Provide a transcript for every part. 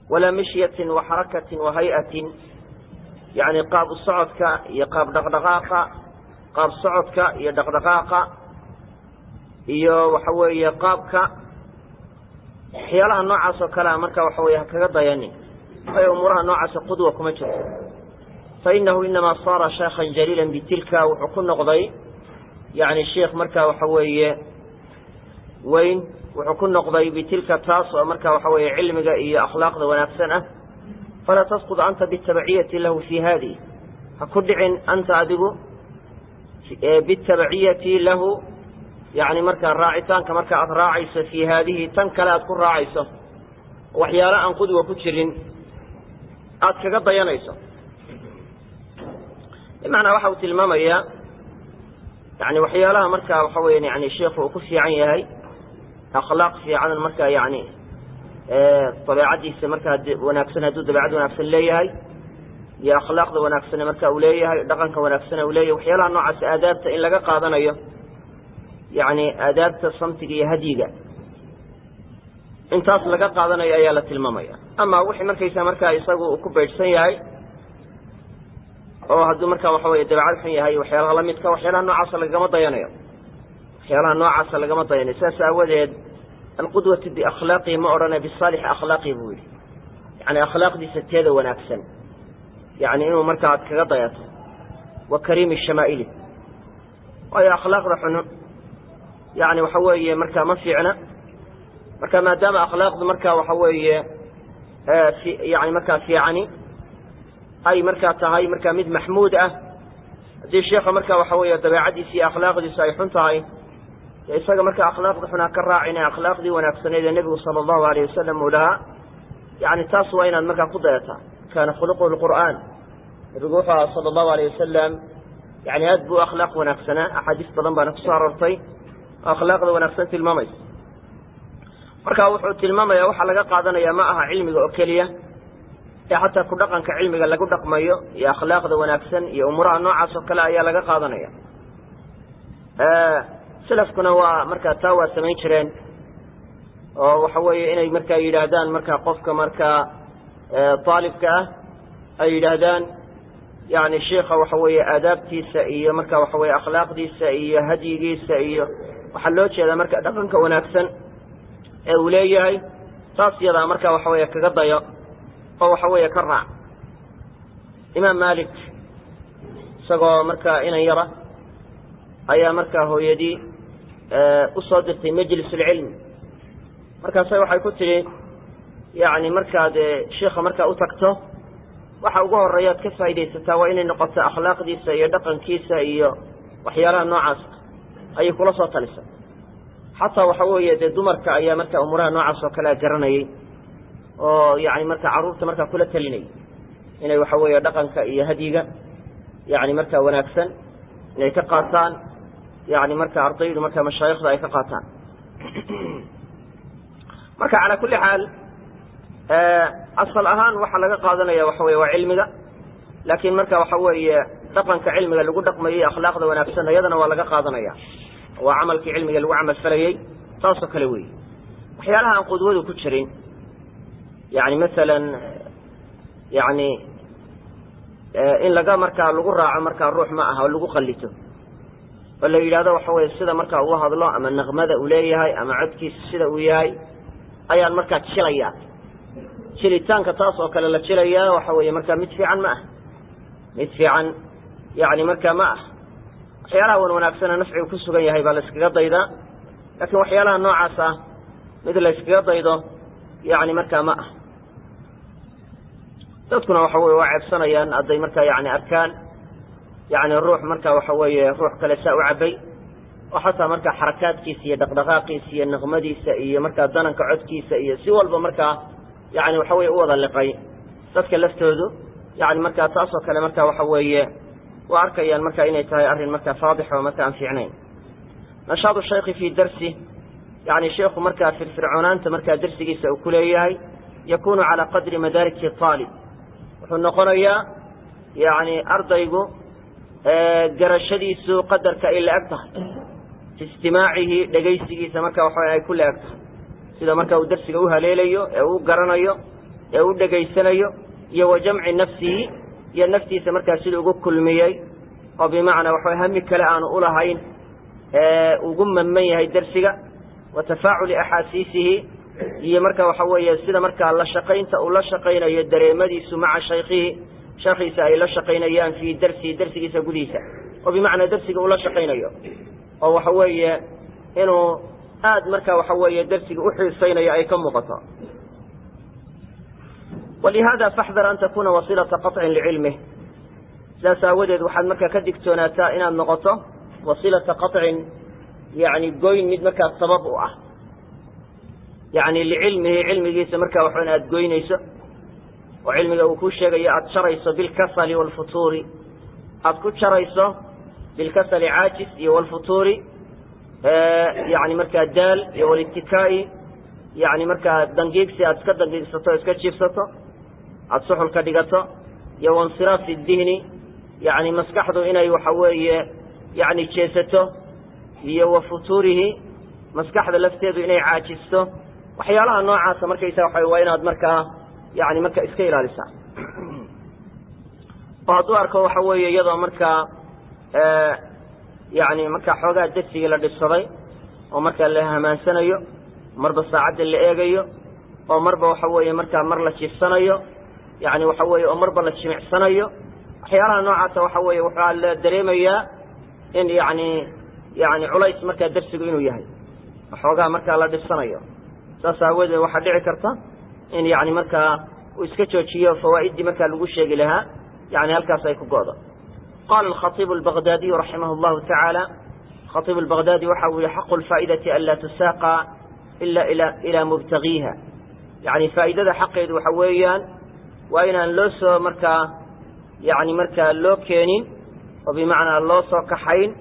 walaa mishyatin wa xarakatin wa hay-atin yacni qaab socodka iyo qaab dhaqdhaqaaqa qaab socodka iyo dhaqdhaqaaqa iyo waxa weeye qaabka waxyaalaha noocaas oo kalea marka waxa weye ha kaga dayanin waayo umuuraha noocaasa qudwa kuma jirto fa inahu inamaa saara shaykhan jaliilan bitilka wuxuu ku noqday yani sheikh marka waxa weeye weyn wuxuu ku noqday bitilka taas oo marka waxa weeye cilmiga iyo akhlaaqda wanaagsan ah falaa tasqud anta bitabaciyati lahu fi hadihi ha ku dhicin anta adigu bitabaciyati lahu yani markaa raacitaanka marka aad raacayso fii haadihi tan kale aad ku raacayso waxyaalo aan qudwa ku jirin aad kaga dayanayso bimacnaa waxa uu tilmaamayaa yani waxyaalaha marka waxa weya yani sheikhu uu ku fiican yahay akhlaaq fiican marka yani dabeecadiisa markaa wanaagsan hadduu dabeecad wanaagsan leeyahay iyo akhlaaqda wanaagsan marka uu leeyahay dhaqanka wanaagsan uu leeyahay waxyaalaha noocaas aadaabta in laga qaadanayo yani aadaabta samtiga iyo hadyiga intaas laga qaadanayo ayaa la tilmaamaya ama wixii markaysa markaa isagu uu ku beydhsan yahay oo hadduu marka waxa weye dabeecad xun yahay waxyaalaha lamidka waxyaalaha noocaasa lagama dayanayo waxyaalaha noocaasa lagama dayanayo sidaas aawadeed alqudwatu biakhlaaqihi ma odhana bisaalixi akhlaaqihi buu yihi yani akhlaaqdiisa teeda wanaagsan yani inuu marka aad kaga dayato wa kariimi shamaa'ili waayo akhlaaqda xun yani waxa weeye marka ma fiicna marka maadaama akhlaaqdu marka waxa weeye yani markaa fiicani ay markaa tahay marka mid maxmuud ah haddii sheikha marka waxa weeye dabeecadiisa iyo akhlaaqdiisu ay xun tahay de isaga marka akhlaaqda xun ha ka raacine akhlaaqdii wanaagsaneed ee nebigu sala allahu alayh wasalam uu lahaa yani taas waa inaad markaa ku dayataa kaana khuluquhu lqur'aan nebigu wuxuu aha sala allahu alayh wasalam yani aad buu akhlaaq wanaagsanaa axaadiis badan baana kusoo aroortay oo akhlaaqda wanaagsan tilmaamaysa marka wuxuu tilmaamaya waxaa laga qaadanaya ma aha cilmiga oo keliya ee xataa ku dhaqanka cilmiga lagu dhaqmayo iyo akhlaaqda wanaagsan iyo umuuraha noocaas oo kale ayaa laga qaadanaya salafkuna waa markaa taa waa samayn jireen oo waxa weeye inay markaa yidhaahdaan markaa qofka markaa aalibka ah ay yidhaahdaan yani sheikha waxa weeye aadaabtiisa iyo marka waxa weye akhlaaqdiisa iyo hadyigiisa iyo waxaa loo jeedaa marka dhaqanka wanaagsan ee uu leeyahay taas yadaa marka waxa weeye kaga dayo oo waxa weeye ka raac imaam malik isagoo markaa inan yara ayaa markaa hooyadii usoo dirtay majlis alcilmi markaasa waxay ku tidhi yani markaad sheikha markaa u tagto waxa ugu horeeya ad ka faa'idaysataa waa inay noqoto akhlaaqdiisa iyo dhaqankiisa iyo waxyaalaha noocaas ayay kula soo talisay xataa waxa weeye dee dumarka ayaa marka umuuraha noocaas oo kalea garanayay oo yani marka carruurta markaa kula talinayay inay waxa weeye dhaqanka iyo hadyiga yani markaa wanaagsan inay ka qaataan yani marka ardaydu marka mashaayikhda ay ka qaataan marka calaa kulli xaal asal ahaan waxaa laga qaadanaya waxa weye waa cilmiga laakiin marka waxa weeye dhaqanka cilmiga lagu dhaqmayay akhlaaqda wanaagsan iyadana waa laga qaadanaya waa camalkii cilmiga lagu camal falayey saasoo kale wey waxyaalaha aan qudwadu ku jirin yani masalan yani in laga markaa lagu raaco markaa ruux ma aha oo lagu qallito oo la yidhahdo waxa weye sida markaa uu hadlo ama naqmada uu leeyahay ama codkiisa sida uu yahay ayaan markaa jilaya jilitaanka taas oo kale la jilayaa waxa weeye markaa mid fiican ma ah mid fiican yani markaa ma ah waxyaalaha wan wanaagsana nafcigu ku sugan yahay baa la iskaga daydaa laakiin waxyaalaha noocaas ah mid la yskaga daydo yani markaa ma ah dadkuna waxa weye waa ceebsanayaan hadday markaa yani arkaan yani ruux marka waxa weeye ruux kale saa u cabay oo xataa markaa xarakaadkiisa iyo dhaqdhaqaaqiisa iyo naqmadiisa iyo markaa dananka codkiisa iyo si walba markaa yani waxa weye u wada liqay dadka laftoodu yani markaa taasoo kale marka waxa weeye waa arkayaan marka inay tahay arrin markaa faadix oo marka aan fiicnayn nashaadu shaykhi fii darsi yani sheikhu markaa firfircoonaanta markaa darsigiisa uu ku leeyahay yakunu calaa qadri madaariki aalib wuxuu noqonayaa yani ardaygu garashadiisu qadarka ay la-eg tahay fi istimaacihi dhegaysigiisa marka waxa ay ku la-eg tahay sida marka uu darsiga u haleelayo ee uu garanayo ee u dhegaysanayo iyo wa jamci nafsihi iyo naftiisa markaa siduu ugu kulmiyey oo bimacnaa waxaway hami kale aanu ulahayn ugu mamman yahay dersiga wa tafaaculi axaasiisihi iyo marka waxa weeye sida markaa la shaqaynta uu la shaqaynayo dareemadiisu maca shaykhihi shaekhiisa ay la shaqaynayaan fii darsihi darsigiisa gudihiisa oo bimacnaa darsiga uu la shaqaynayo oo waxa weeye inuu aad marka waxa weeye darsiga uxiisaynayo ay ka muuqato walihada faxdar an takuna wasilata qaطcin licilmih sidaas aawadeed waxaad markaa ka digtoonaataa inaad noqoto wasilata qaطcin yani goyn mid markaa sabab u ah yani licilmihi cilmigiisa markaa waxan aad goynayso oo cilmiga uu ku sheegayo aada jarayso bilkasali wاlfutuuri aada ku jarayso bilkasali caajis iyo wlfutuuri yani markaa daal iyo walitikaai yani markaa dangiigsi aad iska dangiigsato o iska jiifsato aada suxul ka dhigato iyo wansiraafi dihni yani maskaxdu inay waxa weeye yani jeesato iyo wa futuurihi maskaxda lafteedu inay caajisto waxyaalaha noocaasa markaysa waa waa inaad markaa yani marka iska ilaalisaa oo hadduu arko waxa weeye iyadoo markaa yani markaa xoogaa dersigii la dhibsaday oo markaa la hamaansanayo marba saacadda la eegayo oo marba waxa weeye markaa mar la jiifsanayo yani waxa weeye oo marba la jimicsanayo waxyaalaha noocaasa waxa weeye waxaa la dareemayaa in yani yani culays markaa dersigu inuu yahay xoogaa markaa la dhibsanayo saas aawadeed waxaa dhici karta in yani markaa uu iska joojiyo fawaa'iddii markaa lagu sheegi lahaa yani halkaas ay ku go'do qala alkhaibu albagdaadiyu raximah llahu tacaala khaibu albagdaadi waxa uu yihi xaqu lfaa'idati an laa tusaaqa ila ilaa mubtagiiha yani faa'idada xaqeedu waxa weeyaan waa inaan loo soo markaa yani markaa loo keenin oo bimacnaa loo soo kaxayn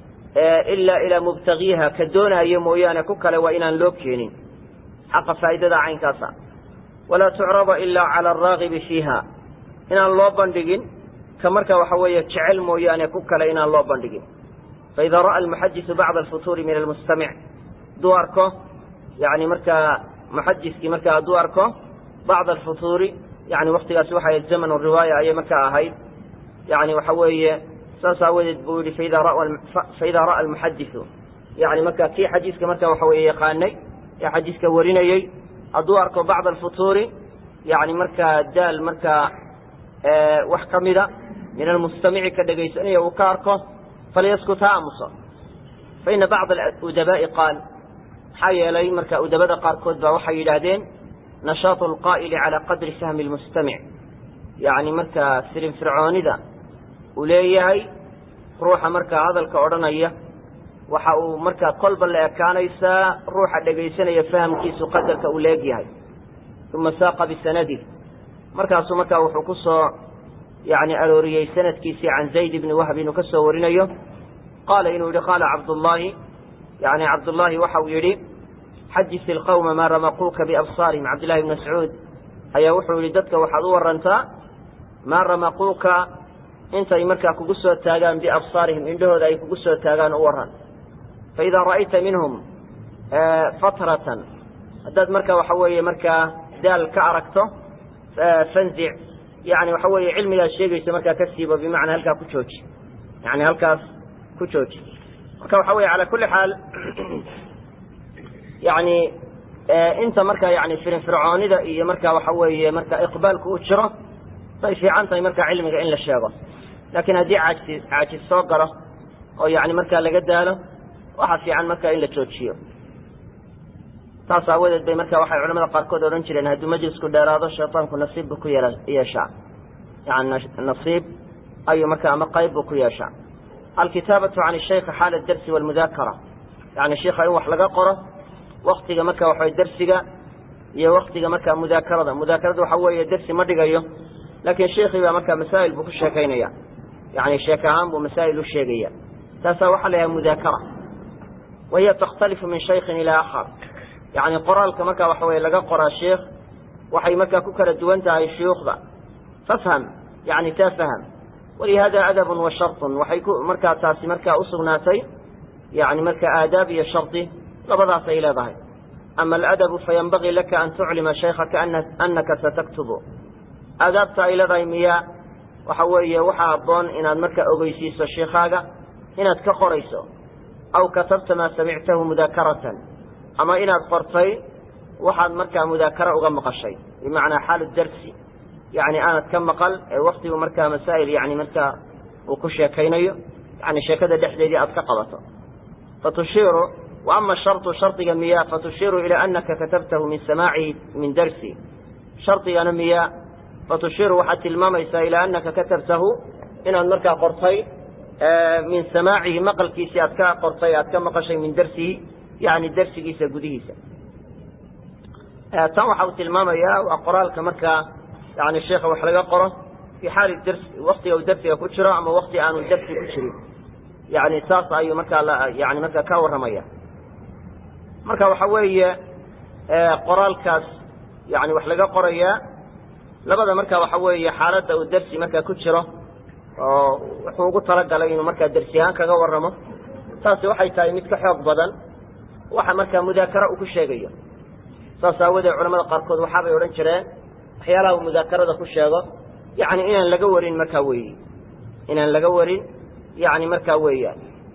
ilaa ilaa mubtagiiha ka doonaayo mooyaane ku kale waa inaan loo keenin xaqa faa'idada caynkaasa walaa tucrada ilaa cala araagibi fiiha inaan loo bandhigin ka marka waxa weeye jecel mooyaane ku kale inaan loo bandhigin faida ra'a almuxadisu bacda alfutuuri min almustamic hadduu arko yani markaa muxadiskii markaa hadduu arko bacda alfutuuri yani waktigaasi waxay ahayd zamanu riwaaya ayay markaa ahayd yani waxa weeye saas aawadeed buu yihi faida ra'a almuxadisu yani marka kii xadiiska marka waxa weeye yaqaanay ee xadiiska warinayey hadduu arko bacda alfutuuri yani markaa daal markaa wax ka mida min almustamici ka dhegaysanaya uu ka arko falyaskut ha aamuso faina bacda udabaa'i qaal maxaa yeelay marka udabada qaarkood baa waxay yidhaahdeen nashaatu alqaa'ili calaa qadri fahmi lmustamic yani markaa firinfircoonida uu leeyahay ruuxa markaa hadalka odhanaya waxa uu markaa kolba la ekaanaysaa ruuxa dhegaysanaya fahamkiisu qadarka uu leegyahay uma saaqa bisanadih markaasuu markaa wuxuu ku soo yani arooriyey sanadkiisii can zayd bni wahb inuu ka soo warinayo qaala inuu yihi qaala cabdullaahi yani cabdullaahi waxa uu yidhi xadis ilqawma maa ramaquuka biabsaarihim cabdillahi bn mascuud ayaa wuxuu yihi dadka waxaad u warantaa maa ramaquuka intay markaa kugu soo taagaan biabsaarihim indhahooda ay kugu soo taagaan u waran faidaa ra'ayta minhum fatratan haddaad marka waxa weeye markaa daal ka aragto fanzic yani waxa weeye cilmigaad sheegayso markaa ka siibo bimacnaa halkaa ku jooji yani halkaas ku jooji marka waxa weye ala kuli xaal yani inta markaa yani firinfircoonida iyo marka waxa weeye marka iqbaalku uu jiro bay fiican tahay marka cilmiga in la sheego laakiin haddii caajis caajis soo galo oo yani markaa laga daalo waxaa fiican marka in la joojiyo saas aawadeed bay marka waxay culamada qaarkood odhan jireen hadduu majlisku dheeraado shayطaanku nasiib buu ku yeeshaa yani nasiib ayuu marka ama qayb buu ku yeeshaa alkitaabatu can shaykhi xaala darsi walmudaakara yani sheika in wax laga qoro waktiga marka waxa dersiga iyo waktiga marka mudaakarada mudaakarada waxa weeye dersi ma dhigayo laakiin sheikii baa marka masaa'il buu ku sheekaynaya yani sheek ahaan buu masaa'il u sheegaya taasaa waxaa la yahay mudaakara wahiya takhtalifu min shaykin ilaa akhar yani qoraalka marka waxa weye laga qoraa sheikh waxay markaa ku kala duwan tahay shuyuukhda fafham yani taa faham walihada adabun wa sharطun waxay ku markaa taasi markaa usugnaatay yani marka aadaab iyo shardi labadaas ay leedahay ama aladabu fayanbagii laka an tuclima shaykhaka anaka sataktubu aadaabta ay leedahay miya waxa weeye waxaa habboon inaad markaa ogeysiiso sheikaaga inaad ka qorayso aw katabta maa samictahu mudaakaratan ama inaad qortay waxaad markaa mudaakara uga maqashay bimacnaa xaalu darsi yani aanad ka maqal ee waktigu markaa masaa'il yani markaa uu ku sheekaynayo yani sheekada dhexdeedii aad ka qabato fatushiiru wa ama sharطu shardiga miya fatushiiru ilaa anaka katabtahu min samaacihi min darsi shardigana miya fatushiiru waxaad tilmaamaysaa ilaa anaka katabtahu inaad markaa qortay min samaacihi maqalkiisii aad ka qortay aad ka maqashay min darsihi yani darsigiisa gudihiisa tan waxa uu tilmaamayaa waa qoraalka markaa yani sheikha wax laga qoro fi xaali darsi waktiga uu darsiga ku jiro ama wakti aanu darsi ku jirin yani saas ayuu markaa yani markaa ka warramaya marka waxa weeye qoraalkaas yani wax laga qorayaa labada marka waxa weeye xaaladda uu darsi markaa ku jiro oo wuxuu ugu talagalay inuu markaa darsi ahaan kaga warramo taasi waxay tahay mid ka xoog badan waxa markaa mudaakara uu ku sheegayo saas aawadeed culamada qaarkood waxaabay odhan jireen waxyaalaha uu mudaakarada ku sheego yani inaan laga warin markaa weyi inaan laga warin yani markaa weeyaan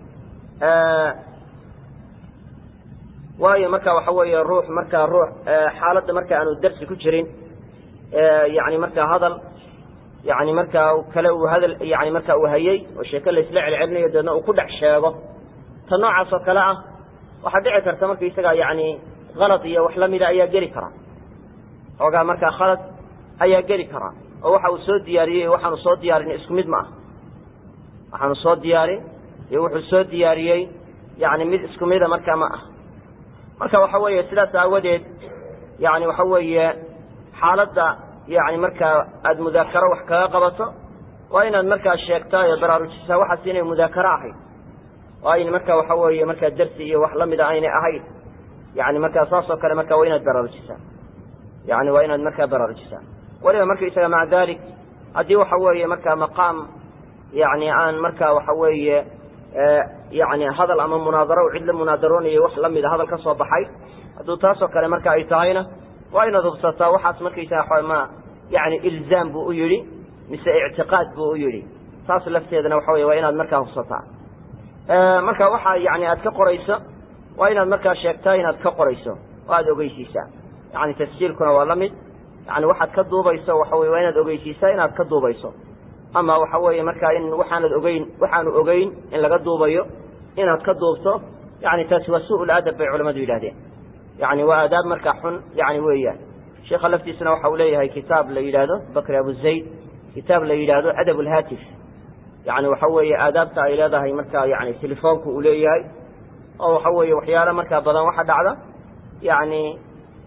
waayo marka waxa weeye ruux markaa ruux xaaladda marka aanu darsi ku jirin yani markaa hadal yani markaa kale uu hadal yani markaa uu hayey oo sheeke laisla celcelinayo deedna uu ku dhex sheego ta noocaas oo kale ah waxaa dhici karta marka isaga yani kalad iyo wax lamida ayaa geli karaa xoogaa markaa khalad ayaa geli karaa oo waxa uu soo diyaariyey waxaanu soo diyaarin isku mid ma ah waxaanu soo diyaarin iyo wuxuu soo diyaariyey yani mid isku mida markaa ma ah marka waxa weeye sidaas aawadeed yani waxa weeye xaaladda yani markaa aada mudaakaro wax kaga qabato waa inaad markaa sheegtaa iyo baraarujisaa waxaas inay mudaakaro ahayd oo ayna marka waxa weeye markaa darsi iyo wax lamida aynay ahayd yani markaa saas oo kale marka waa inaad baraarujisaa yani waa inaad markaa baraarujisaa weliba marka isaga maca dalik haddii waxa weeye markaa maqaam yani aan marka waxa weeye yani hadal ama munaadaro cid la munaadaroonayo wax lamida hadal ka soo baxay hadduu taasoo kale marka ay tahayna waa inaad hubsataa waxaas markaysaga ma yani ilzaam buu u yidhi mise ictiqaad buu u yidhi taas lafteedana waxa wey waa inaad markaa hubsataa marka waxa yani aad ka qorayso waa inaad markaa sheegtaa inaad ka qorayso oo aada ogeysiisaa yani tasjiilkuna waa la mid yani waxaad ka duubayso waxa wey waa inaad ogeysiisaa inaad ka duubayso ama waxa weeye markaa in waxaanad ogeyn waxaanu ogeyn in laga duubayo inaad ka duubto yani taasi waa su ladab bay culamadu yidhahdeen yani waa aadaab markaa xun yani weeyaan sheikha laftiisana waxa uu leeyahay kitaab la yidhaahdo bakri abu zayd kitaab la yidhaahdo adab lhatif yani waxa weeye aadaabta ay leedahay markaa yani telefoonku uu leeyahay oo waxa weeye waxyaalo markaa badan waxa dhacda yani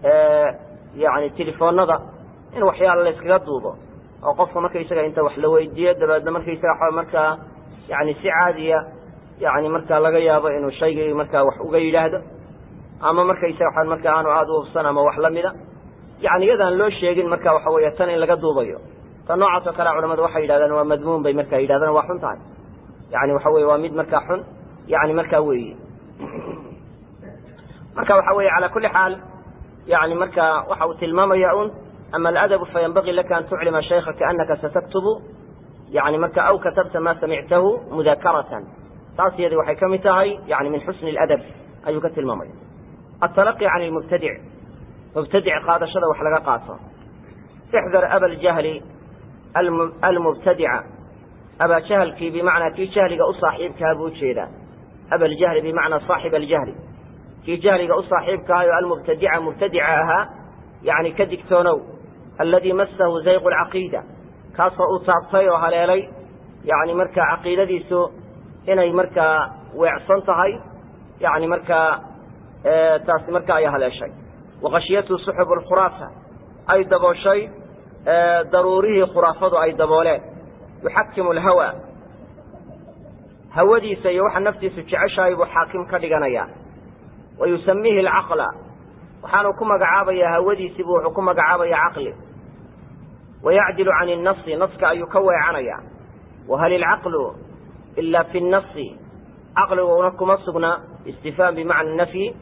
yani telefoonada in waxyaala la yskaga duubo oo qofka markaysaga inta wax la weydiiyo dabeedna markaysaga markaa yani si caadiya yani markaa laga yaabo inuu shaygii markaa wax uga yidhaahdo ama markaysaga markaa aanu aada u hubsan ama wax lamida yani iyadaan loo sheegin marka waxa weeye tan in laga duubayo ta noocaas oo kale culamadu waxay yidhahdaan waa madmuun bay markaa yidhahdaan waa xun tahay yani waxa weye waa mid markaa xun yani markaa weeye marka waxa weye ala kuli xaal yani marka waxa uu tilmaamaya un ama aladabu fayanbagii laka an tuclima shaykaka anaka sataktubu yani marka aw katabta ma samictahu mudakaratan taas iyadi waxay ka mid tahay yani min xusni اladab ayuu ka tilmaamaya aلtalaqi can lmubtadic mubtadic qaadashada wax laga qaato ixdar aba ljahli almubtadica abaa jahlkii bimacnaa kii jahliga u saaxiibkaha buu ujeedaa aba ljahli bimacnaa saaxib aljahli kii jahliga u saaxiibkahayo almubtadica mubtadica ahaa yani ka digtoonow alladii masahu zayqu lcaqiida kaasoo uu taabtay oo haleelay yani markaa caqiidadiisu inay markaa weecsan tahay yani markaa taasi markaa ay haleeshay waqashiyatu suxub lkhuraafa ay dabooshay daruurihii khuraafadu ay dabooleen yuxakimu lhawa hawadiisa iyo waxa naftiisu jeceshahay buu xaakim ka dhiganayaa wa yusamiihi alcaqla waxaanu ku magacaabayaa hawadiisii buu wuxuu ku magacaabayaa caqli wayacdilu can innasi naska ayuu ka weecanaya wahal ilcaqlu ila fi nnasi caqliguna kuma sugna istifhaam bimacna nafyi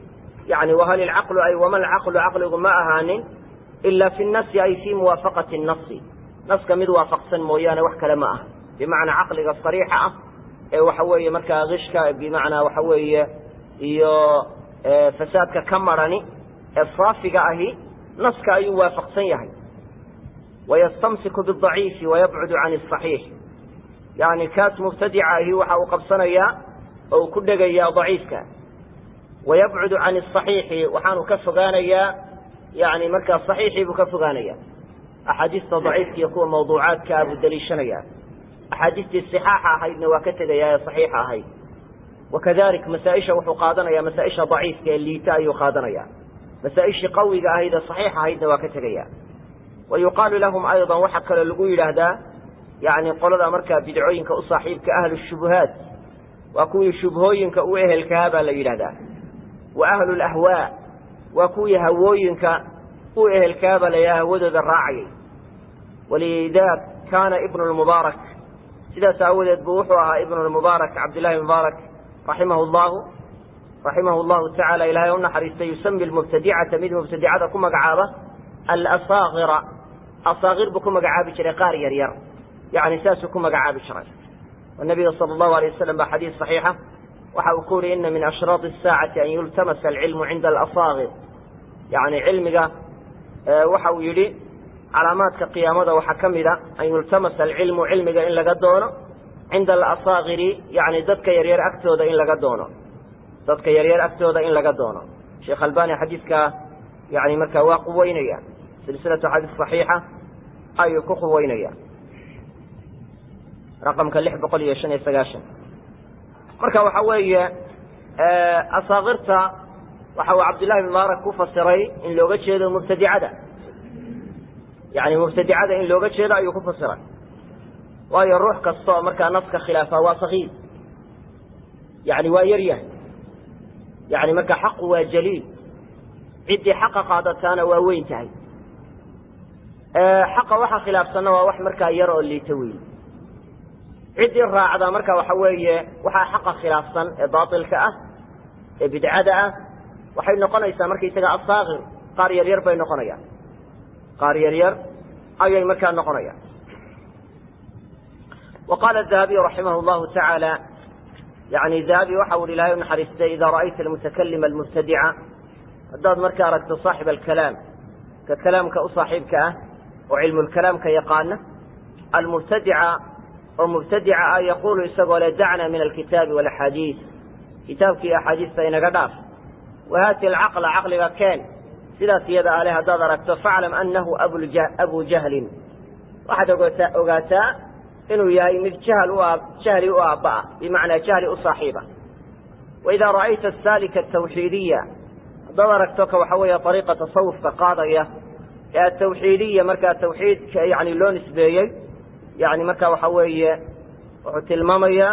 yani wahal ilcaqlu ay wama alcaqlu caqligu ma ahaanin ila fi nasi ay fi muwaafaqati nasi naska mid waafaqsan mooyaane wax kale ma aha bimacnaa caqliga sariixa ah ee waxa weeye markaa kishka bimacnaa waxa weeye iyo fasaadka ka marani ee saafiga ahi naska ayuu waafaqsan yahay wayastamsiku bidaciifi wayabcudu can asaxiix yani kaas mubtadica ahi waxa uu qabsanayaa oo uu ku dhegayaa daciifka wayabcudu can asaxiixi waxaanu ka fogaanayaa yani markaa saxiixii buu ka fogaanaya axaadiista daciifka iyo kuwa mawduucaadkaa buu daliishanaya axaadiistii صixaaxa ahaydna waa ka tegayaa ee صaxiixa ahayd wakadalik masaaisha wuxuu qaadanaya masaaisha daciifka ee liita ayuu qaadanaya masaaishii qawiga ahayd ee صaxiix ahaydna waa ka tegaya wa yuqaalu lahum ayضa waxaa kaloo lagu yidhaahdaa yani qolada markaa bidcooyinka u saaxiibka ahlu shubuhaat waa kuwii shubhooyinka u ehelkahaa baa la yidhahdaa wa ahlu lahwaa waa kuwii hawooyinka u ehelkahaa baa la yidhahda hawadooda raacayay walidaak kaana ibnu lmubaarak sidaas aawadeed bu wuxuu ahaa ibnu lmubaarak cabdillahi mubaarak raximahu llahu raximahu llahu tacala ilahay u naxariistay yusami lmubtadicata mid mubtadicada ku magacaaba alasaakira asaakir buu ku magacaabi jiray qaar yar yar yani saasuu ku magacaabi jiray nabiga sala allahu alay wasalam baa xadiis saxiixa waxa uu ku yuri ina min ashraط الsaacati an yultamasa alcilmu cinda alasaakir yani cilmiga waxa uu yidhi calaamaadka qiyaamada waxaa ka mida an yultamasa alcilmu cilmiga in laga doono cinda alasaakiri yani dadka yaryar agtooda in laga doono dadka yaryar agtooda in laga doono sheekh albani xadiidkaa yani markaa waa quweynaya silsilatu xadiis صaxiixa ayuu ku quweynaya raqamka lix boqol iyo shan iyo sagaashan marka waxa weeye asaakirta waxa uu cabdillahi bin mubaarak ku fasiray in looga jeedo mubtadicada yani mubtadicada in looga jeedo ayuu ku fasiray waayo ruux kasta oo markaa naska khilaafa waa sakiir yani waa yar yahay yani marka xaqu waa jaliil ciddii xaqa qaadataana waa weyn tahay xaqa waxa khilaafsanna waa wax markaa yar oo liita weyn ciddii raacda marka waxa weeye waxaa xaqa khilaafsan ee baatilka ah ee bidcada ah waxay noqonaysaa markaysaga asaakir qaar yar yar bay noqonayaan qaar yar yar ayay markaa noqonayaan wa qaala dahabiy raximah llahu tacaala yani dahabi waxa ui ilahay unaxariistay ida ra'ayta almutakalima almubtadica haddaad marka aragto saaxib alkalaam ka kalaamka u saaxiibka ah oo cilmulkalaamka yaqaana almubtadica oo mubtadica ah yaqulu isagoo le dacna min alkitaabi walaxaadiis kitaabkii axaadiista inaga dhaaf wahaati alcaqla caqliga keen sidaas iyada ale haddaad aragto faclam anahu abu jahlin waxaad ogotaa ogaataa inuu yahay mid jahl u jahli u aabba'a bimacnaa jahli u saaxiiba waidaa ra'ayta asaalika atawxiidiya haddaad aragto ka waxa weeye ariiqa tasawufka qaadaya ee atawxiidiya markaa tawxiidka yani loo nisbeeyey yani marka waxa weeye wuxuu tilmaamayaa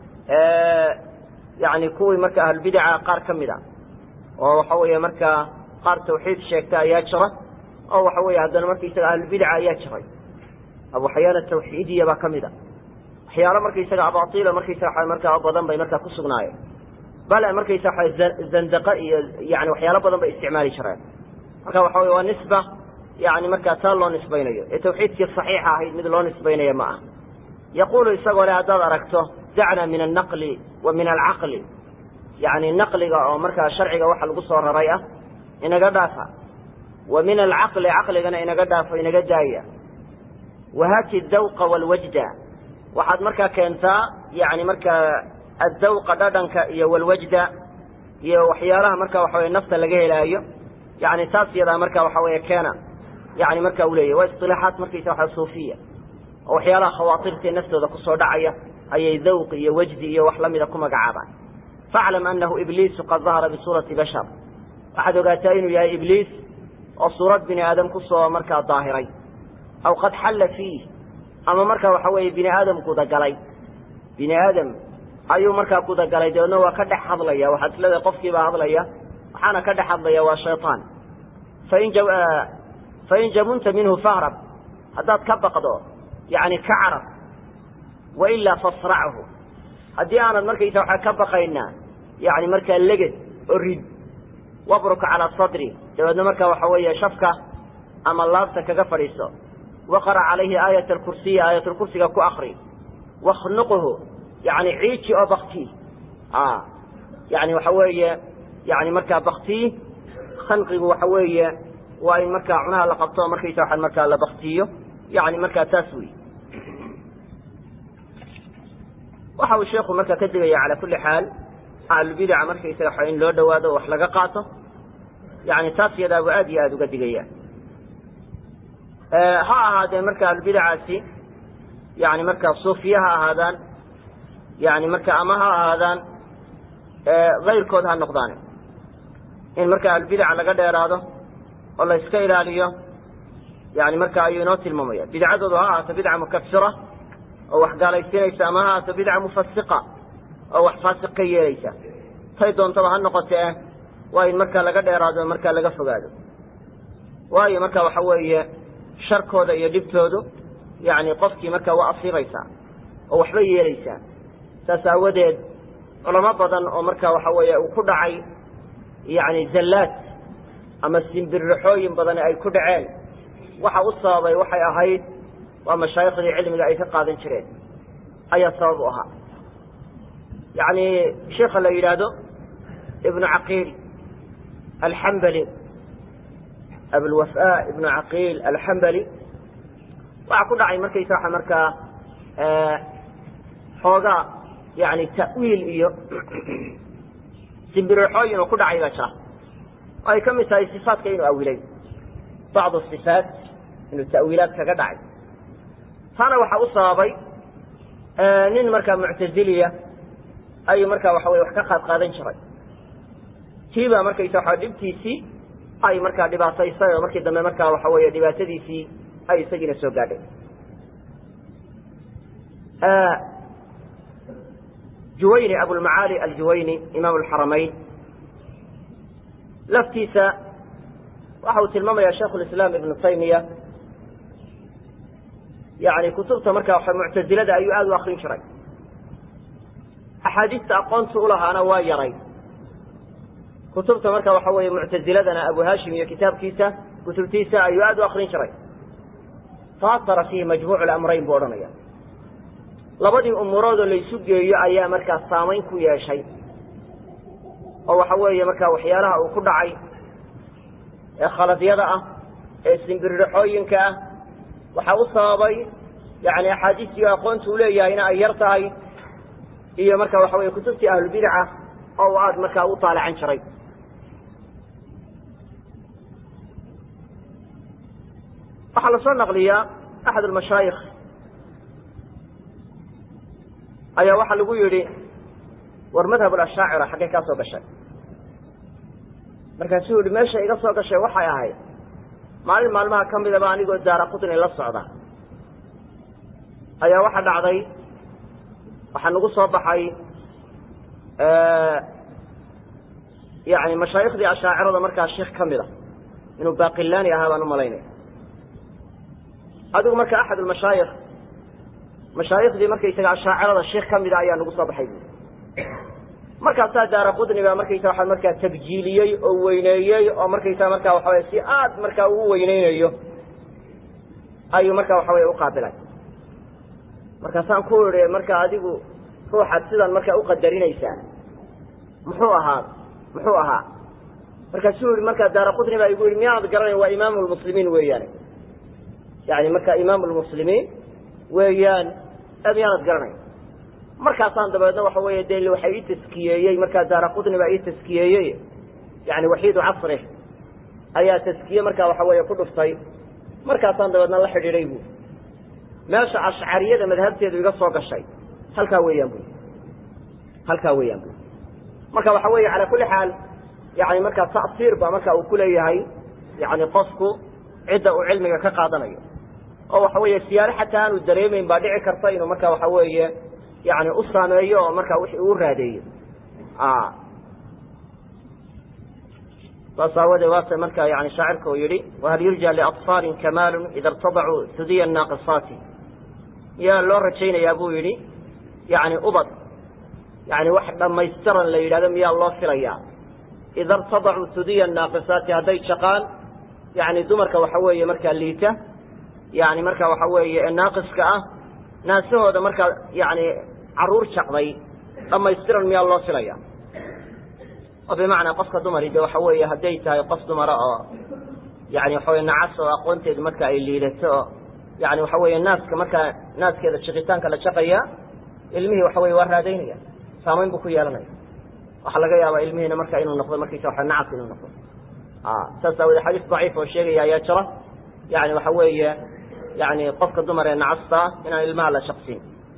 yani kuwii marka ahlulbidaca qaar ka mid a oo waxa weeye markaa qaar tawxiid sheegta ayaa jira oo waxa weeye haddana markaisaga ahlulbidaca ayaa jiray abuxayaan atawxiidiya baa ka mid a waxyaalo markaisaga abaila markaisaga markaa badan bay markaa ku sugnaayeen bale markaysaga zandaqa iyo yani waxyaalo badan bay isticmaali jireen marka waxa weye waa nisba yani markaa taa loo nisbaynayo ee tawxiidkii saxiixa ahayd mid loo nisbaynaya ma ah yaqulu isagoo le haddaad aragto dacna min alnaqli wa min alcaqli yani naqliga oo markaa sharciga waxa lagu soo raray ah inaga dhaafa wa min alcaqli caqligana inaga dhaafo inaga daaya wahati dawqa walwajda waxaad markaa keentaa yani markaa addawqa dhadhanka iyo walwajda iyo waxyaalaha marka waxa weye nafta laga helaayo yani taas yadaa marka waxa weeye keena yani marka u leeyahy waa isilaaxaat markaysa waa suufiya oo waxyaalaha khawaatirtae naftooda kusoo dhacaya ayay dawq iyo wajdi iyo wax lamida ku magacaabaan faclam anahu ibliisu qad dahara bisuurati bashar waxaad ogaataa inuu yahay ibliis oo suurad bini aadam kusoo markaa daahiray aw qad xalla fiih ama marka waxa weeye bini aadam gudagalay bini aadam ayuu markaa gudagalay dabeedna waa ka dhex hadlaya waxaad isleedahay qofkiibaa hadlaya waxaana ka dhex hadlaya waa shayطaan fain fain jamunta minhu fahrab haddaad ka baqdo yani ka carab wailaa fasrachu haddii aanad markaysa waxaa ka baqaynaa yani markaa leged oo rid wabruk calaa sadri dabeedna marka waxa weeye shafka ama laabta kaga fadhiiso waqra calayhi aayat alkursiyi aayatulkursiga ku akri wakhnuqhu yani ciiji oo baktii yani waxa weeye yani markaa baktii khanqigu waxa weeye waa in markaa cunaha la qabto markaysa waxaan markaa la baktiyo yani markaa taas wey waxa uu sheekhu markaa ka digaya cala kulli xaal ahlulbidaca markaysaga waxa in loo dhawaado o wax laga qaato yani taas yadaabuu aad iyo aada uga digaya ha ahaadee marka ahlulbidacaasi yani markaa suufiya ha ahaadaan yani marka ama ha ahaadaan kayrkood ha noqdaane in marka ahlulbidaca laga dheeraado oo la iska ilaaliyo yani marka ayuu inoo tilmaamaya bidcadoodu ha ahaato bidca mukafira oo wax gaalaysiinaysa ama ha ahaato bidca mufasiqa oo wax faasiq ka yeelaysa tay doontaba ha noqotee waa in markaa laga dheeraado markaa laga fogaado waayo marka waxa weeye sharkooda iyo dhibtoodu yani qofkii markaa waa asiibaysaa oo waxba yeelaysaa saas aawadeed culamo badan oo marka waxa weeye uu ku dhacay yani zallaad ama simbirraxooyin badani ay ku dhaceen waxa u sababay waxay ahayd waa mashaayikhdii cilmiga ay ka qaadan jireen ayaa sabab u ahaa yani sheikha la yidhaahdo ibnu caqiil alxambali abulwafa ibnu caqiil alxambali waxaa ku dhacay markaysa waxa markaa xoogaa yani ta'wiil iyo simbirixooyin oo ku dhacay baa jira oo ay ka mid tahay sifaatka inuu awilay bacdu sifaat inuu ta'wiilaad kaga dhacay taana waxaa u sababay nin markaa muctaziliya ayuu markaa waxa weye wax ka qaad qaadan jiray tiibaa markaysa waxa dhibtiisii ay markaa dhibaataysay oo markii dambe markaa waxa weeye dhibaatadiisii ay isagiina soo gaadhay juwayni abulmacaali aljuwayni imaam alxaramayn laftiisa waxa uu tilmaamaya shaikhu lislaam ibnu taymiya yani kutubta markaa waxa muctazilada ayuu aada u akrin jiray axaadiista aqoonta ulahaana waa yaray kutubta marka waxa weeye muctaziladana abu hashim iyo kitaabkiisa kutubtiisa ayuu aada u akrin jiray faatara fiihi majmuuc lamrayn buu odhanaya labadii umuuroodoo laysu geeyo ayaa markaa saamayn ku yeeshay oo waxa weeye markaa waxyaalaha uu ku dhacay ee khaladyada ah ee simbiriraxooyinka ah waxaa u sababay yani axaadiistii aqoonta u leeyahayna ay yar tahay iyo marka waxa weye kutubtii ahlulbidaca oo u aada markaa u taalacan jiray waxaa lasoo naqliyaa axad almashaayikh ayaa waxaa lagu yidhi war madhab alashaacira xaggay kaa soo gashay markaasuu yihi meesha iga soo gashay waxay ahayd maalin maalmaha ka midaba anigoo daara qutni la socda ayaa waxa dhacday waxaa nagu soo baxay yani mashaayikhdii ashaacirada markaa sheikh ka mid a inuu baqilani ahaa baan u malaynaya adigu marka axad almashaayikh mashaayikhdii markaysaga ashaacirada sheikh ka mida ayaa nagu soo baxay buui markaasaa daara qudni baa markaysa waxa markaa tabjiiliyey oo weyneeyey oo markaysa markaa waxa weye si aad markaa ugu weyneynayo ayuu marka waxa weye uqaabilay markaasaan ku idhi marka adigu ruuxaad sidan markaa uqadarinaysaa muxuu ahaa muxuu ahaa markaasuu yihi markaa daara qudni baa igu yihi miyaanad garanayn waa imaamu lmuslimiin weeyaane yani marka imaamu lmuslimiin weeyaan miyaanad garanayn markaasaan dabeedna waxa weeye de waxa ii taskiyeeyey markaa daara qudni baa ii taskiyeeyey yani waxiidu casri ayaa taskiye markaa waxa weeye ku dhuftay markaasaan dabeedna la xidhiiday bu meesha ashcariyada madhabteedu iga soo gashay halkaa weeyaan bu halkaa weeyaan bu marka waxa weeye calaa kulli xaal yani markaa ta'siir ba marka uu kuleeyahay yani qofku cidda uu cilmiga ka qaadanayo oo waxa weeye siyaare xataa aanu dareemayn baa dhici karta inuu marka waxa weeye yani u saameeyo oo markaa wixii uu raadeeyo saas aawadee waata marka yani shaacirka uu yihi wahal yurja liaطfaalin kamaalu ida irtadacuu hudiya naaqisaati miyaa loo rajaynayaa buu yidhi yani ubad yani wax dhamaystiran la yidhahdo miyaa loo filayaa ida irtadacuu hudiya naaqisaati hadday jaqaan yani dumarka waxa weeye markaa liita yani marka waxa weeye naaqiska ah naasahooda markaa yani caruur jaqday dhamaystiran miyaa loo filaya oo bimacnaa qofka dumari de waxa weeye hadday tahay qof dumara oo yani waxa weye nacas oo aqoonteedu marka ay liidato oo yani waxa weeye naaska markaa naaskeeda jiqitaanka la jaqaya ilmihii waxa weye waa raadaynaya saamayn buu ku yeelanaya waxaa laga yaabaa ilmihiina marka inuu noqdo markiisa waa nacas inuu noqdo saas aawoodee xadiis daciif oo sheegaya ayaa jira yani waxa weeye yani qofka dumar ee nacasta inaan ilmaha la shaqsin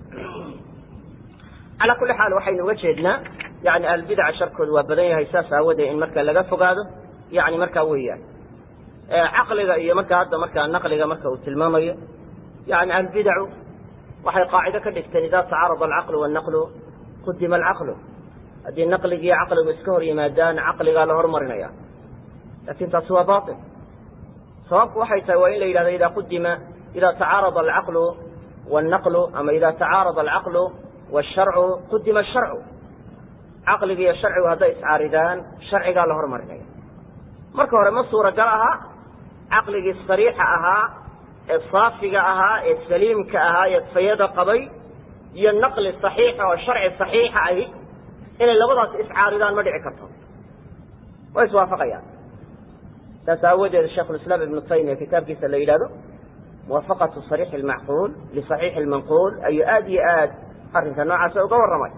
calaa kulli xaal waxaynu uga jeednaa yani ahlbidaca sharkooda waa badan yahay saas aawadee in marka laga fogaado yani markaa weeyaan caqliga iyo marka hadda markaa naqliga marka uu tilmaamayo yani ahlbidacu waxay qaacido ka dhigteen ida tacaarada alcaqlu wannaqlu qudima alcaqlu haddii naqligiiyo caqligu iska hor yimaadaan caqligaa la hormarinaya lakin taasi waa bail sababku waxay tahay waa in la yidhahdo ida qudima ida tacaarada alcaqlu wannaqlu ama ida tacaarada alcaqlu washarcu qudima asharcu caqligi iyo sharcigu hadday iscaaridaan sharcigaa la hormarinaya marka hore ma suuragal aha caqligii sariixa ahaa ee saafiga ahaa ee saliimka ahaa ee fayada qabay iyo naqli saxiixa oo sharci saxiixa ahi inay labadaas iscaaridaan ma dhici karto way iswaafaqayaan saas aawadeed sheikhulislaam ibnu taymiya kitaabkiisa la yidhahdo muwafaqatu sariixi almacquul lisaxiixi almanquul ayuu aada iyo aad arrinka noocaasa uga warramay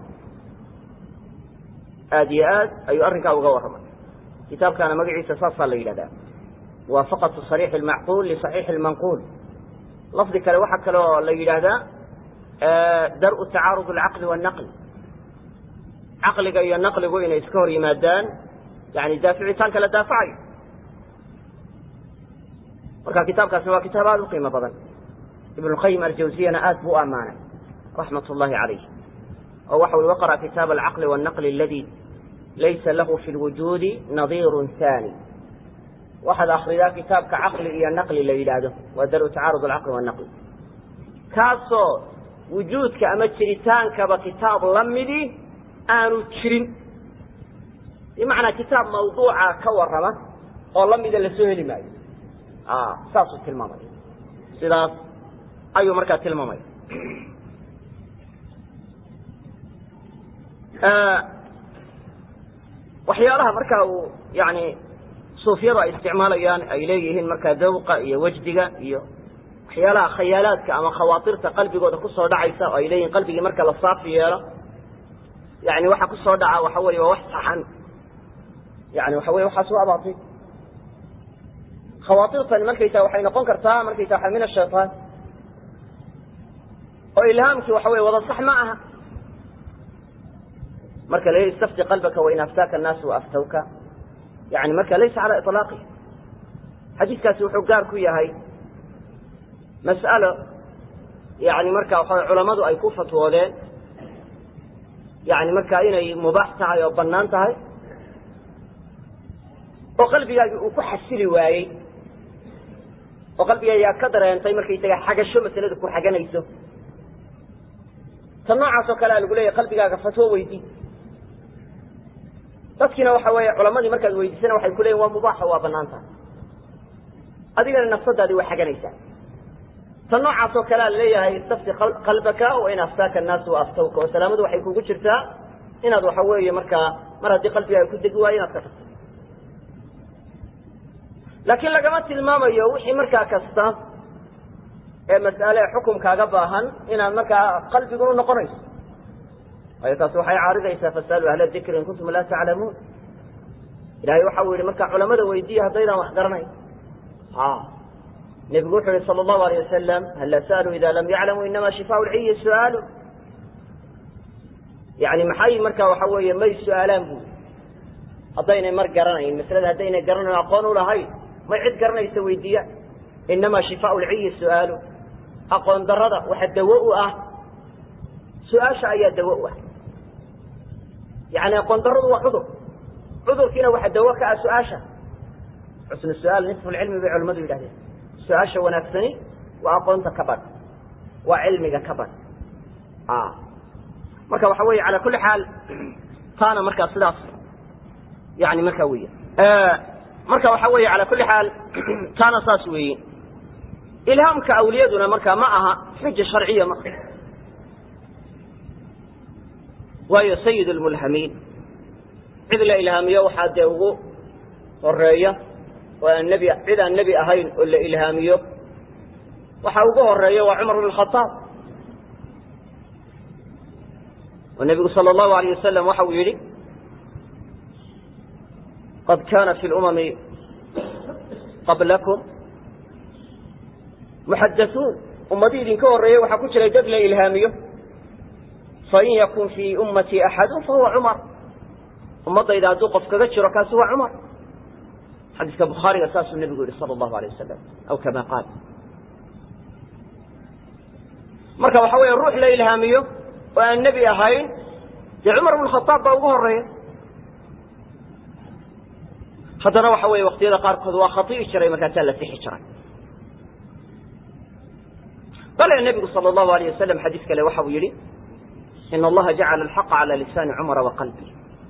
aada iyo aad ayuu arrinkaa uga warramay kitaabkaana magaciisa saasaa la yidhahdaa muwaafaqatu sariixi almacquul lisaxiixi almanquul lafdi kale waxaa kale oo la yidhaahdaa dar-u tacaarud alcaqli wannaqli caqliga iyo naqligu inay iska hor yimaadaan yani daaficitaanka la daafacayo marka kitaabkaasi waa kitaab aada u qiimo badan ibn اlqayim aljawziyana aad buu u ammaanay raxmat اllahi calayh oo waxa ui waqra kitaab alcaqli wالnaqli aladi laysa lahu fi lwujuudi nadiiru haani waxaad akridaa kitaabka caqli iyo naqli la yidhaahdo waa daru tacaarud alcaqli wannaqli kaasoo wujuudka ama jiritaankaba kitaab la midi aanu jirin bimacnaa kitaab mawduuca ka warrama oo la mida lasoo heli maayo saasuu tilmaamaya sidaas ayuu markaa tilmaamaya waxyaalaha markaa uu yani suufyadu ay isticmaalayaan ay leeyihiin markaa dawqa iyo wejdiga iyo waxyaalaha khayaalaadka ama khawaatirta qalbigooda kusoo dhacaysa oo ay leeyihin qalbigii marka la saafi yeelo yani waxa kusoo dhaca waxa weye waa wax saxan yani waxa weye waxaas waa abaatay khawaatirtan markaysaa waxay noqon kartaa markaysa waa min ashayطaan oo ilhaamkii waxa weye wada sax ma aha marka la istafti qalbaka wain aftaaka الnaasu waaftawka yani marka laysa calى iطlaaqi xadiiskaasi wuxuu gaar ku yahay mas'alo yani marka waxa culamadu ay ku fatwoodeen yani marka inay mubaax tahay oo banaan tahay oo qalbigaagi uu ku xasili waayey oo qalbigaayaa ka dareentay markaysaga xagasho masalada ku xaganayso ta noocaas oo kale a lagu leeyahy qalbigaaga fatwo weydii dadkiina waxa weeye culamadii markaad weydiisana waxay ku leeyihin waa mubaaxa waa banaan tahay adigana nafsadaadii waa xaganaysaa ta noocaas oo kale a laleeyahay istafti qalbaka wain aftaaka annaasu waaftawka oo salaamadu waxay kugu jirtaa inaad waxa weeye markaa mar haddii qalbigaaga ku degi waayo inaad ka tagto laakiin lagama tilmaamayo wixii markaa kasta ee mas'ale xukumkaaga baahan inaad markaa qalbigunu noqonayso waayo taasi waxay caaridaysaa fasaluu ahla dikri in kuntum laa taclamuun ilahay waxa uu yihi markaa culamada weydiiya haddaydaan wax garanayn nebigu wuxuu yihi sala allahu alayh wasalam halla sa'aluu ida lam yaclamuu inama shifaa lciyi su'aalu yani maxay markaa waxa weeye may su-aalaan bui haddaynay mar garanayn maslada haddaynay garanayn aqoon u lahayn may cid garanaysa weydiiyaan inama shifaa lciyi su'aalu aqoon darada waxa dawo u ah su-aasha ayaa dawo u ah yani aqoon daradu waa cudur cudurkiina waxa dawo ka ah su-aasha xusnu su-aal nisfu lcilmi bay culamadu yidhahdeen su-aasha wanaagsani waa aqoonta ka badh waa cilmiga ka badh marka waxa weeye calaa kulli xaal taana markaa sidaas yani markaa weya marka waxa weeye ala kuli xaal taana saas weeye ilhaamka awliyaduna marka ma aha xuja sharciya ma waayo sayid lmulhamiin cid la ilhaamiyo waxaa dee ugu horeeya oo aan nebi cid aan nebi ahayn oo la ilhaamiyo waxa ugu horeeya waa cumar bn khaaab oo nebigu sal allahu alayh wasalam waxa uu yidhi qad kana fi lumami qablakum muxadasuun ummadii idinka horreeyey waxaa ku jiray dad la ilhaamiyo fain yakun fii ummatii axadu fahuwa cumar ummaddayda hadduu qof kaga jiro kaasi waa cumar xadiiska bukhaariga saasuu nebigu yihi sala allahu alayh wasalam aw kama qaal marka waxa weeye ruux la ilhaamiyo oo aan nebi ahayn dee cumar bn khaaab baa ugu horeeya haddana waxa weeye waqtiyada qaarkood waa khati'i jiray markaasaa la sixi jiray bale nebigu sala allahu alayh wasalam xadiis kale waxa uu yidhi in allaha jacala alxaqa cala lisaani cumara wa qalbi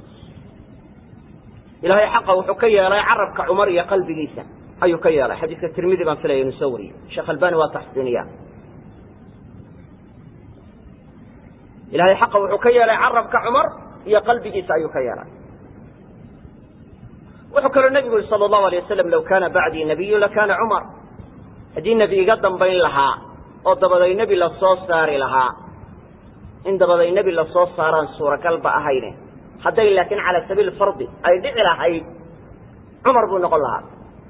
ilahay xaqa wuxuu ka yeelay carabka cumar iyo qalbigiisa ayuu ka yeelay xadiiska tirmidi baan filaya inu soo wariyey sheekh albani waa taxsiiniya ilahay xaqa wuxuu ka yeelay carabka cumar iyo qalbigiisa ayuu ka yeelay wuxuu kaloo nebigu yihi sala allahu alay wasalam law kana bacdii nabiyu lakana cumar haddii nebi iga dambayn lahaa oo dabaday nebi lasoo saari lahaa in dabaday nebi lasoo saaraan suuragalba ahayne hadday laakiin cala sabiil fardi ay dhici lahayd cumar buu noqon lahaa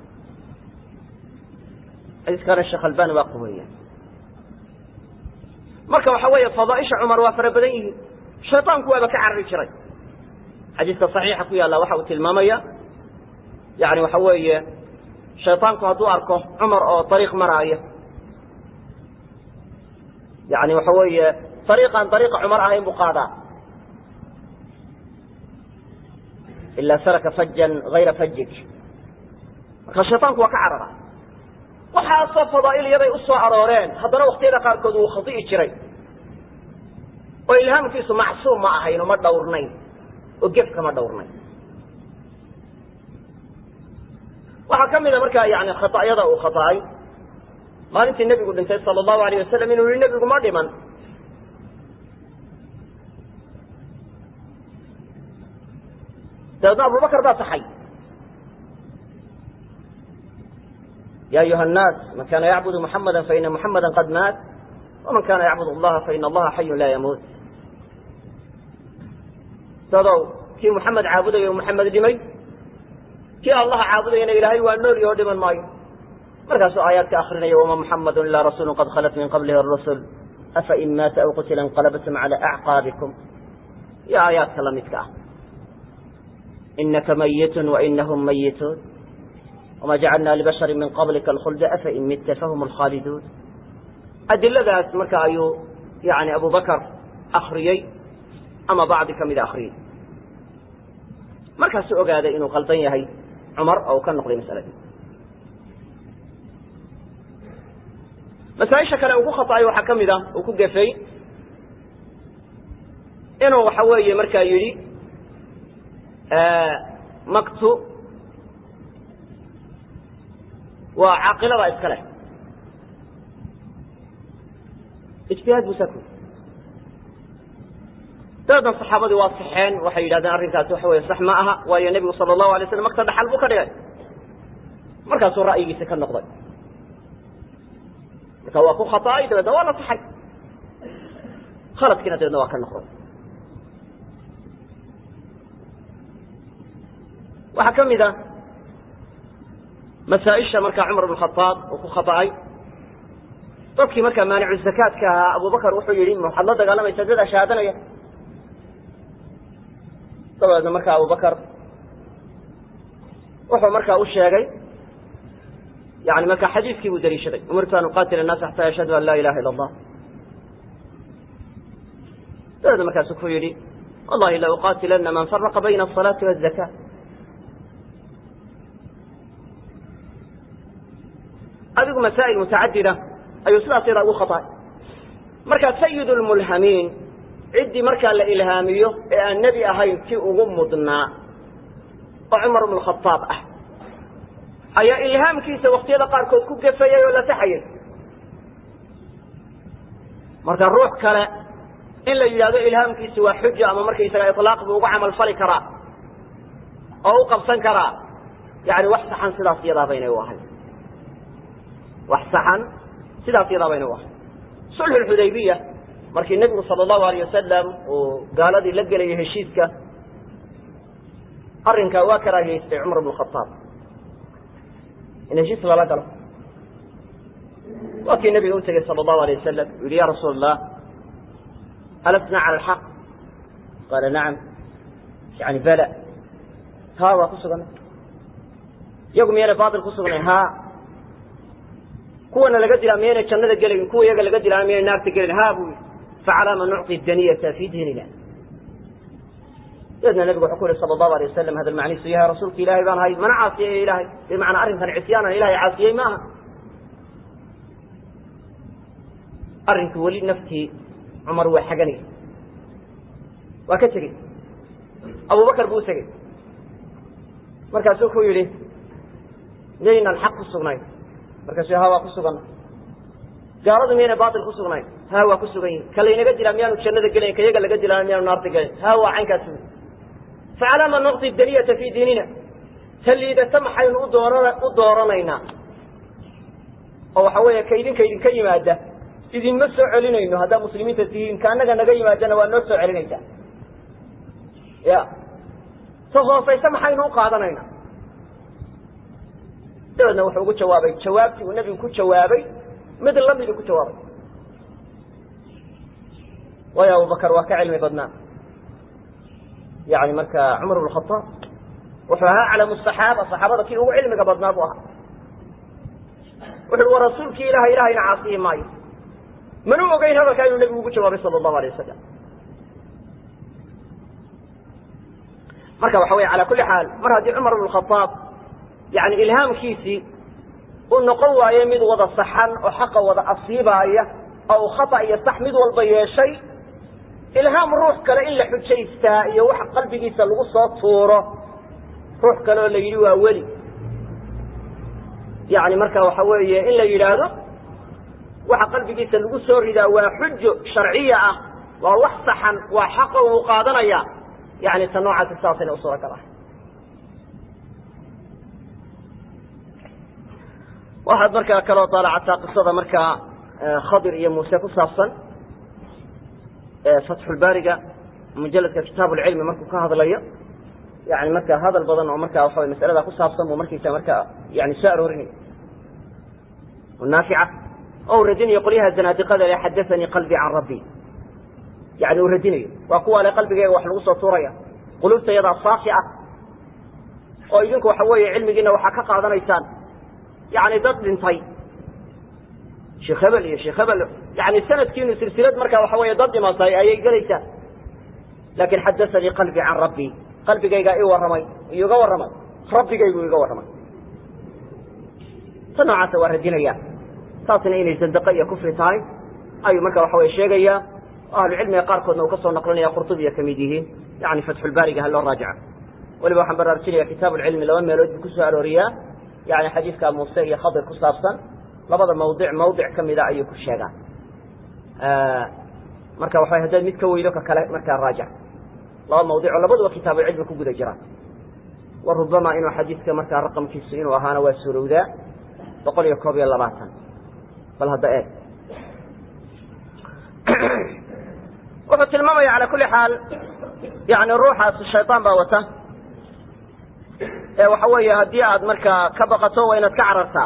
xadiiskaana sheekh albani waa quweeya marka waxa weeye fadaaisha cumar waa fara badan yihiin shayطaanku waaba ka carari jiray xadiiska صaxiixa ku yaalla waxa uu tilmaamaya yani waxa weeye shayطaanku hadduu arko cumar oo ariiq maraayo yani waxa weeye ariiqan ariiqa cumar ahayn buu qaadaa ilaa saraka fajan hayra fajik marka shayطaanku waa ka carara waxaasoo fadaa'ilyaday u soo arooreen haddana waktiyada qaarkood wuu khadi'i jiray oo ilhaamkiisu macsuum ma ahayn oo ma dhawrnayn oo gef kama dhawrnayn waxaa ka mida markaa yani khata'yada uu khata'ay maalintii nebigu dhintay sala allahu alayh wasalam inuu yihi nebigu ma dhiman dabeedna abubakar baa taxay ya ayuha الnaas man kana yacbud muxamada faina muxamada qad maat waman kana yacbud allaha faina allaha xayu laa yamuut dadow kii muxamed caabudayo muxamed dhimay kii allaha caabudayana ilaahay waa nool yaho dhiman maayo markaasuu aayaadka akrinaya wama muxamadu ila rasuulu qad khalat min qablihi rusul afa in maata aw qutila inqalabtum cala acqaabikum iyo aayaadka lamidka ah inaka mayitun wainahum mayituun wma jacalna libashari min qablika alkhulda afa in midta fahum alkhaaliduun adiladaas marka ayuu yani abu bakar akriyey ama bacdi ka mida akriyey markaasuu ogaaday inuu qaldan yahay cumar oo ka noqday masaladii masaaisha kale uu ku khaطa'ay waxaa ka mid a uu ku gefay inuu waxa weeye markaa yidhi maktu waa caaqilada iska leh ijtihaad buu saa ku dabeedna saxaabadii waa saxeen waxay yidhahdeen arrinkaasi waxa weye sax ma aha waayo nebigu sala allahu alay slam makta dhaxal buu ka dhigay markaasuu ra'yigiisi ka noqday marka waa ku khata'ay dabeedna waa la saxay khaladkiina dabeedna waa ka noqday waxaa ka mid a masaaisha markaa cumar bn khaaab uu ku khaطa'ay dadkii markaa maanicu zakaadka ahaa abubakar wuxuu yihi waxaad la dagaalamaysaa dad ashaadanaya dabeedna markaa abubakar wuxuu markaa u sheegay yani markaa xadiiskii buu daliishaday umirtu an uqaatila الnaas xata yashhadu an laa ilaha ila اllah dabeedna markaasu ku yihi wallahi la uqaatilana man faraqa bayna الصalaati wالzaka adigu masaa'il mutacadida ayuu sidaas yadaa ugu khaطa'ay marka sayid اlmulhamiin ciddii markaa la ilhaamiyo ee aan nebi ahayn kii ugu mudnaa oo cumar ibnu khataab ah ayaa ilhaamkiisa waktiyada qaarkood ku gafayay oo la saxayay marka ruux kale in la yidhahdo ilhaamkiisi waa xujo ama markaysaga ilaaq buu uga camal fali karaa oo u qabsan karaa yani wax saxan sidaas iyadaa baynay u ahay wax saxan sidaas iyadaa baynay u ahay sulxu xudaybiya markii nebigu sala allahu alayh wasalam uu gaaladii la gelayay heshiiska arrinkaa waa karaahiyeystay cumar bnu khataab in heshiis lala galo waa kii nabiga u tegey sala allahu alay wasalam u yihi ya rasuul allah alasna cala alxaq qaala nacam yani bala ha waa ku suganay iyagu miyayna baatil ku sugnay ha kuwana laga dilaa miyayna jannada gelayn kuwa iyaga laga dilaana miyayna naarta gelayn ha buu yihi facalaama nucطi daniyata fi diinina dabeedna nabigu wuxuu ku yihi sala allahu alay wasalam hadal macnihiisu yahay rasuulka ilaahay baan ahay mana caasiyay ilahay bimacnaa arrinkan cisyaanan ilahay caasiyey maaha arrinku weli naftii cumar waa xaganay waa ka tegey abubakar buu u tegey markaasuu ku yidhi miyaynan xaq ku sugnayn markaasuu ha waa ku suganna gaaladu miyayna baatil ku sugnayn ha waa ku sugan yihin ka laynaga dilaa miyaanu jannada gelayn ka yaga laga dilaana miyaanu naarta gelayn ha waa caynkaas wy facalaama naqdi daniyata fii diinina ta liidata maxaynu u doora u dooranaynaa oo waxa weeye ka idinka idinka yimaada idinma soo celinayno haddaa muslimiinta tihiin ka annaga naga yimaadana waa noo soo celinaysaa ya ta hoosaysa maxaynu u qaadanaynaa dabeedna wuxuu ugu jawaabay jawaabtii uu nebigu ku jawaabay mid lamidu ku jawaabay waayo abubakar waa ka cilmi badnaa yani marka cumar bn khaaab wuxuu ahaa aclamu saxaaba saxaabada kii ugu cilmiga badnaa buu ahaa wuxu uhi wa rasuulkii ilahay ilahayna caasiyi maayo mana ogeyn hadalkaa inuu nebigu ugu jawaabay sala allahu alay wasalam marka waxa weye ala kuli xaal mar haddii cumar bn khaaab yani ilhaamkiisii uu noqon waayo mid wada saxan oo xaqa wada asiibaaya oo uu khata iyo sax mid walba yeeshay ilhaam ruux kale in la xujaystaa iyo wax qalbigiisa lagu soo tuuro ruux kale oo la yidhi waa weli yani marka waxa weeye in la yidhaahdo waxa qalbigiisa lagu soo ridaa waa xujo sharciya ah waa wax saxan waa xaqa uu qaadanaya yani ta noocaasi saasayna u suuragal ah waxaad markaa kaloo daalacataa qisada markaa khadir iyo muuse ku saabsan fatxulbaariga mujaladka kitaab lcilmi markuu ka hadlayo yani marka hadal badan oo markaa waxa masalada ku saabsan buu markiisa markaa yani soo aroorinaya naafica oo u radinayo qolyaha zanaadiqada le xadaanii qalbii can rabbi yani uu radinayo waa kuwa le qalbigeyga wax lagu soo tuuraya qulubta yadaa saafi ah oo idinku waxa weeye cilmigiina waxaa ka qaadanaysaan yani dad dhintay sheekh hebel iyo sheekh hebel yani sanadkiinu silsilad marka waxa weeye dad dhimatay ayay gelaysaa laakin xadaanii qalbii can rabbi qalbigaygaa ii warramay iga warramay rabbigaygu iga warramay ta noocaasa waa radinaya taasna inay zandaqo iyo kufri tahay ayuu marka waxa weye sheegaya ahlucilmiga qaarkoodna uu ka soo naqlinaya qurtubiya kamid yihiin yani fatxulbaariga ha loo raajica weliba waxaan baraarujinaya kitaab lcilmi laba meelood buu kusoo arooriyaa yani xadiidka muuse iyo khadir ku saabsan labada mawdic mawdic kamida ayuu ku sheegaa marka waxa haddaad mid ka weydo ka kale markaa raajic laba mawdic oo labaduba kitaabucilmi ku guda jiraan wa rubama inuu xadiidka markaa raqamkiisu inuu ahaana waa surowdaa boqol iyo koob iyo labaatan bal hadda eeg wuxuu tilmaamaya ala kuli xaal yani ruuxaas shayطaan baa wata ee waxa weeye haddii aad markaa ka baqato waa inaad ka carartaa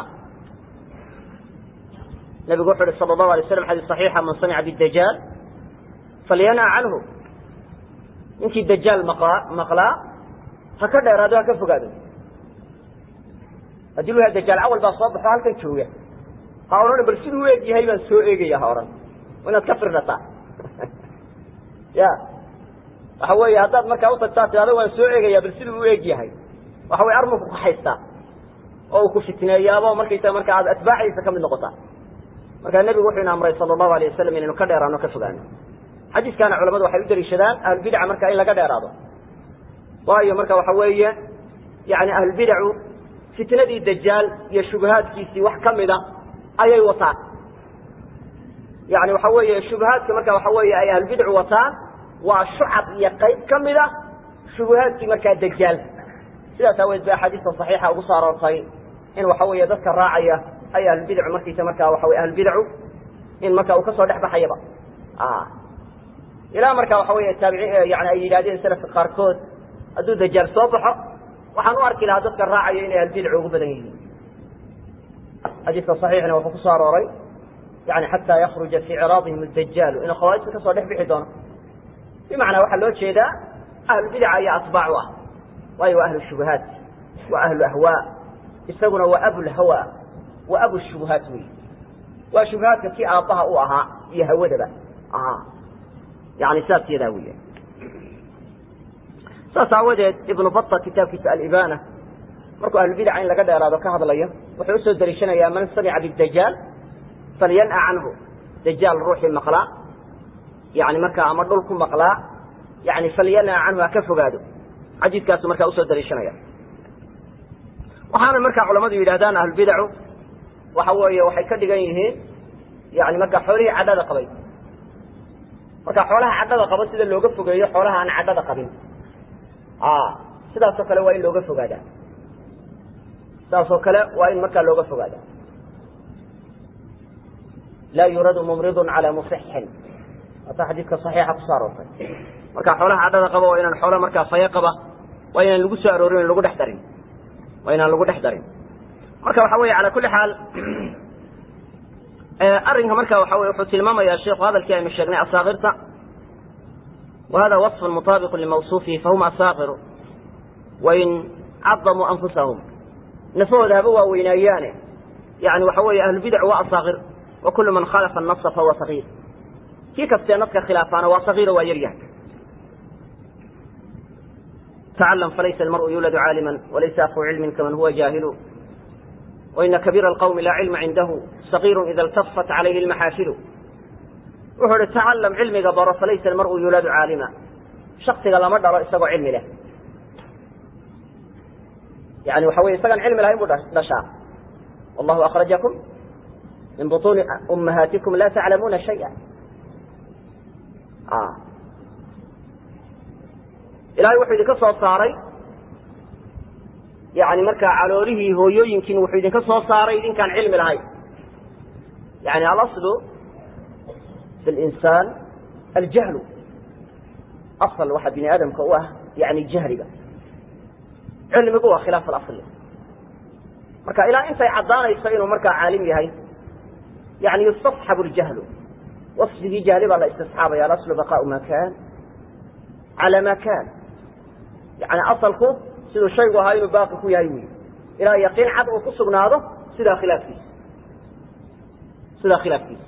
nabigu wuxu uhi sal الlahu alay slam xadis صaxiixa man samica bاdajaal falyanaa canhu ninkii dajaal maqlaa maqlaa ha ka dheeraado ha ka fogaado haddii lu yaha dajaal cawal baa soo baxo halkan jooga ha odhan bal siduu u eg yahay baan soo eegaya ha odhan waa inaad ka firdhataa ya waxa weeye haddaad markaa utagtaa tidhahdo waan soo eegaya bal siduu u eg yahay waxa weye armuku ku haystaa oo uu ku fitneeyaabo markaysa marka aad atbaacdiisa ka mid noqotaa markaa nebigu wuxuu ina amray sala allahu alay wasalam inaynu ka dheeraano ka fogaano xadiiskaana culamadu waxay u daliishadaan ahlulbidaca marka in laga dheeraado waayo marka waxa weeye yani ahlulbidacu fitnadii dajaal iyo shubahaadkiisii wax ka mida ayay wataan yani waxa weeye shubahaadka marka waxa weeye ay ahlulbidcu wataan waa shucab iyo qayb ka mida shubahaadkii markaa dajaal sidaas aaweed ba axaadiista saxiixa ugu soo aroortay in waxa weeye dadka raacaya ay ahlulbidcu markiisa markaa waxa wey ahlulbidcu in marka uu kasoo dhex baxayaba ilaa marka waxa wey taabici yani ay yidhahdeen salafka qaarkood hadduu dajaal soo baxo waxaan u arki lahaa dadka raacaya inay ahlulbidcu ugu badan yihiin xadiiska saxiixna wuxuu kusoo arooray yani xataa yakruja fii ciraadihim adajaalu inuu khawaarijta kasoo dhex bixi doono bimacnaa waxaa loo jeedaa ahlulbidaca iyo atbaac u ah waayo waa ahlu shubahaat waa ahlu ahwaa isaguna waa abulhawa waa abu shubuhaat wey waa shubahaadka kii aabbaha u ahaa iyo hawadaba ahaa yani saas yadaa weya saas aawadeed ibnu bata kitaabkiisa alibana markuu ahlulbidaca in laga dheeraado ka hadlayo wuxuu usoo dariishanayaa man samica bidajaal falyan'a canhu dajaal ruuxii maqlaa yani markaa ama dhul ku maqlaa yani falyan'a canhu ha ka fogaado xadiiskaasu markaa usoo dariishanaya waxaana markaa culamadu yidhahdaan ahlulbidacu waxa weeye waxay ka dhigan yihiin yani markaa xoolihii cadhada qabay marka xoolaha cadhada qaba sida looga fogeeyo xoolaha aan cadhada qabin sidaasoo kale waa in looga fogaadaa sidaasoo kale waa in markaa looga fogaadaa laa yuradu mumridun calaa musixin waata xadiidka saxiixa kusoo aroortay marka xoolaha cadhada qaba waa inaan xoola markaa faye qaba waa inaan lagu soo aroorin lagu dhex darin waa inaan lagu dhex darin marka waxa weeye calaa kulli xaal arrinka marka waxa weye wuxuu tilmaamayaa sheikhu hadalkii aynu sheegnay asaakirta wa hada waصfun mutaabiqu limawsuufihi fahum asaakiru wain cadamuu anfusahum nafahooda haba waaweynayaane yani waxa weeye ahlubidacu waa asaakir wa kulu man khalafa anasa fahuwa sagiir kii kastee naska khilaafaana waa sagiiro waa yaryahay تعلم فليس المرء يولد عالما وليس أخو علم كمن هو جاهل وإن كبير القوم لا علم عنده صغير إذا التفت عليه المحافل وحول تعلم علمك بر فليس المرء يولد عالما شخصك لما دار استقع علم له يعني وحوي استقع علم له يمر نشاء والله أخرجكم من بطون أمهاتكم لا تعلمون شيئا آه ilaahay wuxuu idinka soo saaray yani markaa caloolihii hooyooyinkiin wuxuu idinka soo saaray idinkaan cilmi lahayn yani alaslu fi linsaan aljahlu asal waxa bini aadamka u ah yani jahliga cilmigu waa khilaaf alasli marka ilaa intay caddaanayso inuu markaa caalim yahay yani yustasxabu ljahlu wasfigii jahli baa la istisxaabaya alaslu baqaau ma kan cala ma kan yani asalku siduu shaygu ahaa inuu baaqi ku yahay wy ilaa yaqiin cad uu ku sugnaado sidaa khilaafkiisa sidaa khilaafkiisa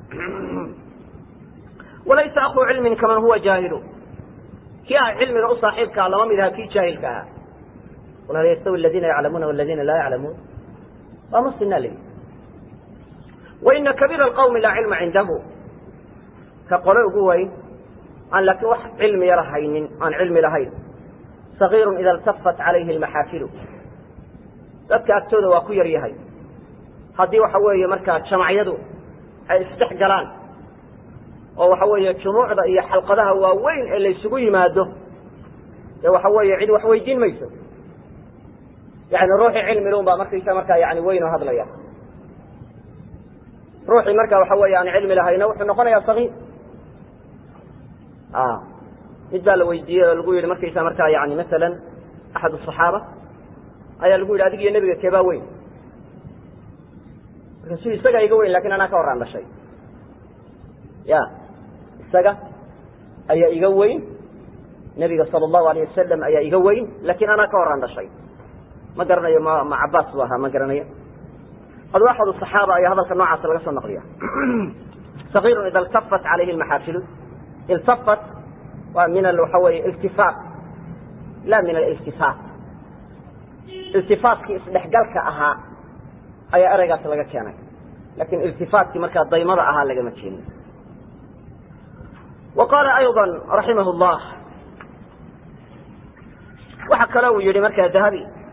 walaysa akuu cilmin kaman huwa jaahilu kii ah cilmiga u saaxiibkaa lama mid aha kii jaahilka ahaa qul hal yastawi aladiina yaclamuuna waladiina laa yaclamuun waa masina leyi waina kabiira alqawmi laa cilma cindahu ka qole ugu weyn aan laakiin wax cilmiya lahaynin aan cilmi lahayn sagiirun ida iltafat calayhi almaxaafilu dadka agtooda waa ku yar yahay haddii waxa weeye markaa jamacyadu ay isdhex galaan oo waxa weeye jumuucda iyo xalqadaha waaweyn ee laysugu yimaado dee waxa weeye cid wax weydiin mayso yani ruuxii cilmi lun baa markaysa markaa yani weyn oo hadlaya ruuxii marka waxa weeye aan cilmi lahayna wuxuu noqonayaa sagiir mid baa la weydiiyey oo lagu yidhi markaysa markaa yani masalan axad asaxaaba ayaa lagu yidhi adig iyo nebiga keebaa weyn markaasuu isagaa iga weyn lakin anaa ka horaan dhashay ya isaga ayaa iga weyn nebiga sala allahu alayh wasalam ayaa iga weyn lakin anaa ka horaan dhashay ma garanayo ma ma cabaas bu ahaa ma garanayo adu axad asaxaaba ayaa hadalka noocaasa laga soo naqliya sagiirun ida iltafat calayhi lmaxaafilu iltafat waa min waxa weeye iltifaat la min aliltifaat iltifaatkii isdhexgalka ahaa ayaa ereygaas laga keenay lakin iltifaatkii markaa daymada ahaa lagama keenin wa qaala ayضa raximah اllah waxa kale uu yihi markaa dahabi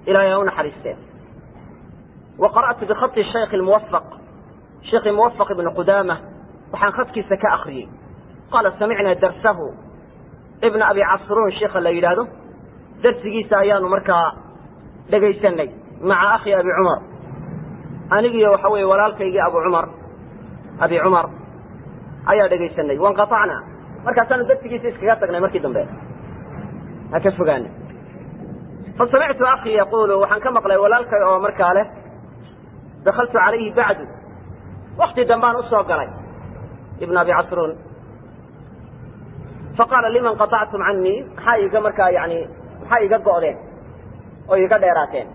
ilahay ha u naxariisteen wa qara'tu bikhaطi shaykh muwafaq sheekhi muwafaq ibni qudaama waxaan khadkiisa ka akriyey qaala samicnaa darsahu ibna abi casruun sheikha la yidhaahdo darsigiisa ayaanu markaa dhegaysanay maca akhi abi cumar anigiyo waxa weeye walaalkaygii abu cumar abi cumar ayaa dhegaysanay wanqaطacna markaasaanu darsigiisa iskaga tagnay markii dambe ha ka fogaana fasamictu akii yaqulu waxaan ka maqlay walaalkay oo markaa leh dakaltu calayhi bacdu wakti dambaan usoo galay ibn abi casruun faqaala liman qaطactum canii maxaa iga markaa yani maxaa iga go'deen oo iga dheeraateen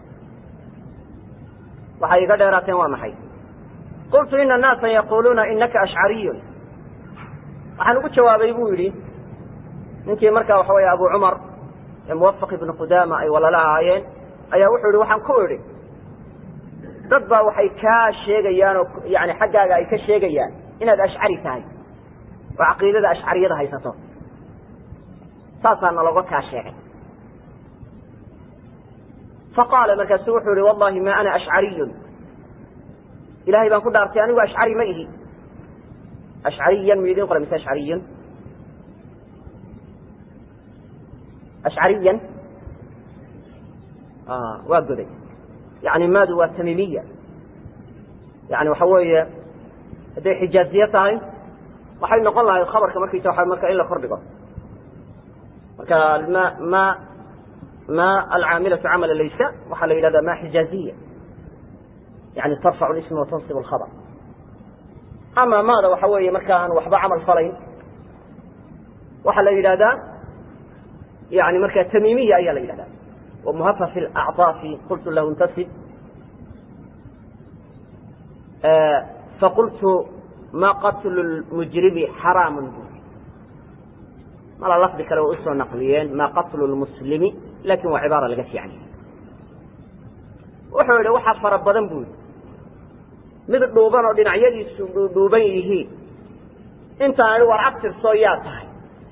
waxay iga dheeraateen waa maxay qultu ina annaasa yaquluuna inaka ashcariyun waxaan ugu jawaabay buu yidhi ninkii markaa waxa weeye abu cumar ee muwafaq ibnu qudaama ay walala ahaayeen ayaa wuxuu yihi waxaan ku idhi dad baa waxay kaa sheegayaan oo yani xaggaaga ay ka sheegayaan inaad ashcari tahay oo caqiidada ashcariyada haysato saasaa naloga kaa sheegay faqaala markaasu wuxuu yihi wallahi ma ana ashcariyun ilahay baan ku dhaartay anigu ashcari ma ihi ashcariyan mu idin qora mise ashcariyun ashcariyan waa goday yani maadu waa tamimiya yani waxa weeye hadday xijaaziye tahay waxay noqon lahayd khabarka markiisa waa marka in la kordhigo marka ma ma ma alcaamilatu camala laysa waxaa la yidhahda ma xijaaziya yani tarfacu isma watansib alkhabr ama maada waxa weeye marka aan waxba camal falayn waxaa la yidhahdaa yani marka tamimiya ayaa la yidhahda wamuhafa fi acطaafi qultu lahu intasib faqultu ma qatlu lmujrimi xaraamu bui mala lafdi kale way usoo naqliyeen ma qatlu lmuslimi lakin waa cibaara laga fiican yahay wuxuu yihi waxaa fara badan bu yidhi mid dhuuban oo dhinacyadiisu dhuuban yihiin intaan idhi war abtirsoo yaa tahay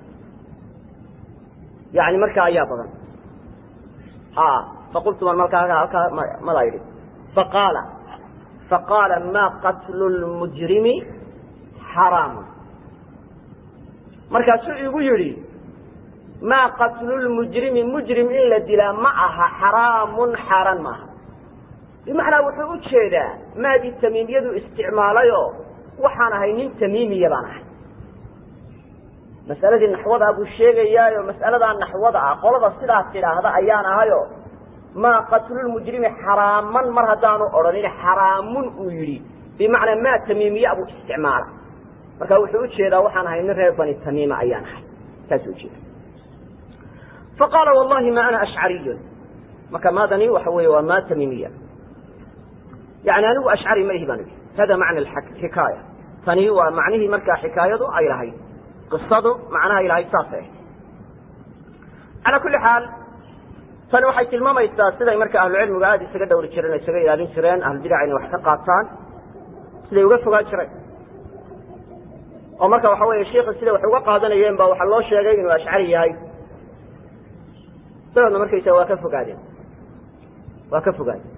yani markaa ayaa badan ha faqultu man markaa halkaa madaa yidhi faqaala faqaala ma qatlu lmujrimi xaraamun markaasuu igu yidhi maa qatlu lmujrimi mujrim in la dilaa ma aha xaraamun xaaraan maaha bimacnaa wuxuu u jeedaa maadii tamiimiyadu isticmaalayoo waxaan ahay nin tamiimiya baan ahay mas'aladii naxwadaa buu sheegayaayo mas'aladaa naxwada ah qolada sidaas tidhaahda ayaan ahayo maa qatlulmujrimi xaraaman mar haddaanu odhanin xaraamun uu yidhi bimacnaa maa tamiimiya buu isticmaala marka wuxuu ujeedaa waxaan ahay nin reer bani tamiima ayaan ahay saasuu ujeeda faqaala wallahi ma ana ashcariyun marka maadani waxa weeye waa maa tamiimiya yani anigu ashcari ma ihi baan idhi hada macna xikaaya tani waa macnihii markaa xikaayadu ay lahayd qisadu macnaha ay lahayd saasay ahayd calaa kulli xaal tani waxay tilmaamaysaa siday marka ahlucilmigu aada isaga dhowri jireen o isaga ilaalin jireen ahlubidac inay wax ka qaataan siday uga fogaan jireen oo marka waxa weeye sheikha siday wax uga qaadanayeen ba waxaa loo sheegay inuu ashcari yahay dabeedna markaysa waa ka fogaadeen waa ka fogaadeen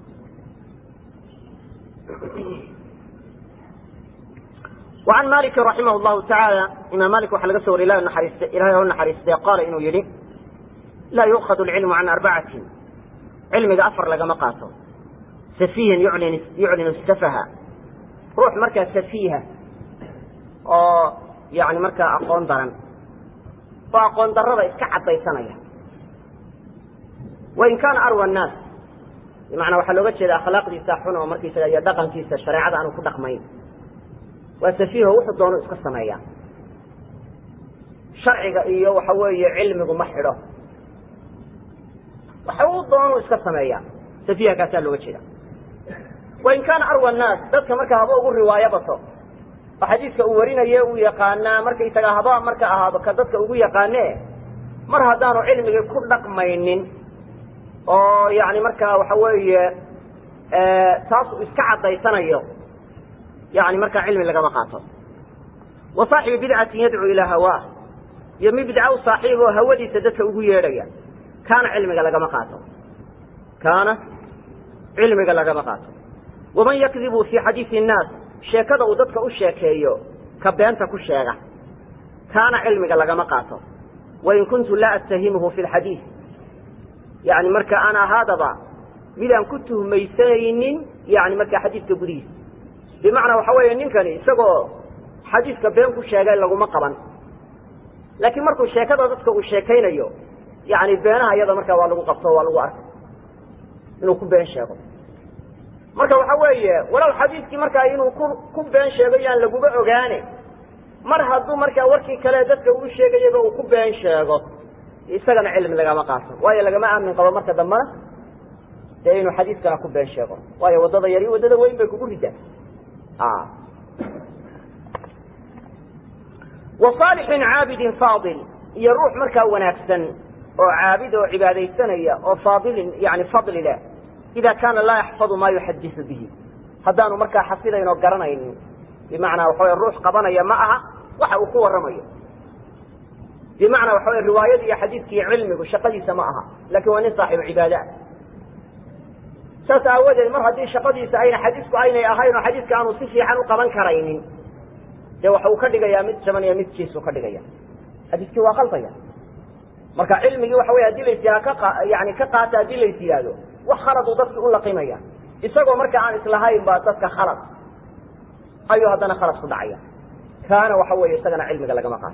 وعن مالك رحمه الله تعالى imaam malik waxaa laga so wariy ilahay naxariiste ilahay oo naxariistay qaala inuu yidhi laa yu'khadu alcilmu can arbacatin cilmiga afar lagama qaato safiihan yuclin yuclinu safaha ruux markaa safiiha oo yani markaa aqoon daran oo aqoon darrada iska caddaysanaya wain kaana arwa annaas bimacnaa waxaa looga jeeda akhlaaqdiisa xun oo markiisaga iyo dhaqankiisa shareecada aanu ku dhaqmayn waa safiiho wuxuu doono iska sameeyaa sharciga iyo waxa weeye cilmigu ma xidho waxa uu doonu iska sameeyaa safiiha kaasaa looga jeeda wain kaana arwa annaas dadka marka haba ugu riwaayo bato oo xadiiska uu warinaye uu yaqaanaa markaysaga haba marka ahaado ka dadka ugu yaqaane mar haddaanu cilmigii ku dhaqmaynin oo yani markaa waxa weeye taas uu iska caddaysanayo yani markaa cilmi lagama qaato wa saaxibu bidcatin yadcuu ilaa hawaah iyo mid bidca u saaxiib oo hawadiisa dadka ugu yeedhaya kaana cilmiga lagama qaato kaana cilmiga lagama qaato waman yakdibu fii xadiidi innaas sheekada uu dadka u sheekeeyo ka beenta ku sheega kaana cilmiga lagama qaato wain kuntu laa attahimuhu fi lxadiid yani marka aan ahaadaba midaan ku tuhmaysanaynin yani markaa xadiidka gudihiisa bimacnaa waxa weeye ninkani isagoo xadiidka been ku sheegay laguma qaban laakiin markuu sheekada dadka uu sheekaynayo yani beenaha iyada markaa waa lagu qabto waa lagu arkay inuu ku been sheego marka waxa weeye walow xadiidkii markaa inuu ku ku been sheego yaan laguba ogaane mar hadduu markaa warkii kale dadka uu sheegayaba uu ku been sheego isagana cilmi lagama qaato waayo lagama aamin qabo marka dambena dee inuu xadiidkana ku been sheego waayo waddada yar iyo waddada weyn bay kugu ridaa wa saalixin caabidin faadil iyo ruux markaa wanaagsan oo caabid oo cibaadaysanaya oo faadilin yani fadli leh ida kaana laa yaxfadu maa yuxadisu bihi haddaanu markaa xafidayn oo garanaynin bimacnaa waxa wey ruux qabanaya ma aha waxa uu ku warramayo bimacnaa waxa wey riwaayada iyo xadiidka iyo cilmigu shaqadiisa ma aha lakin waa nin saaxibu cibaada ah saas aawadeed mar haddii shaqadiisa ayna xadiisku aynay ahayn oo xadiiska aanu si fiican u qaban karaynin dee waxa uu ka dhigayaa mid jaban iyo mid jiisuu ka dhigaya xadiiskii waa qaldaya marka cilmigii waxa wey hadii lays yaha ka yani ka qaata haddii lays yidhaahdo wax khaladuu dadki u laqimaya isagoo marka aan islahayn baa dadka khalad ayuu haddana khalad ku dhacaya kaana waxa weeye isagana cilmiga lagama qaato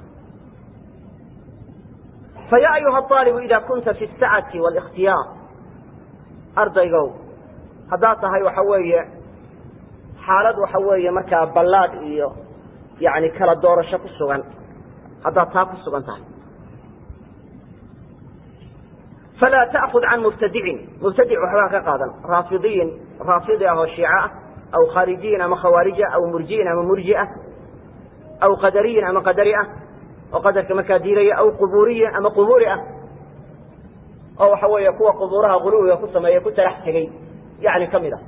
faya ayuha aalibu ida kunta fi sacati wاlاkhtiyaar ardaygow haddaad tahay waxa weeye xaalad waxa weeye markaa ballaad iyo yani kala doorasho ku sugan haddaad taa ku sugan tahay falaa ta'kud can mubtadicin mubtadic waxbaa ka qaadan raafidiyin raafidi ah oo shiica ah aw khaarijiyin ama khawaarija aw murji'in ama murji'a aw qadariyin ama qadari ah oo qadarka markaa diilaya aw quburiyin ama quburi ah oo waxa weeye kuwa qubuuraha guluwiga ku sameeya ku talax tegey yani ka mid ah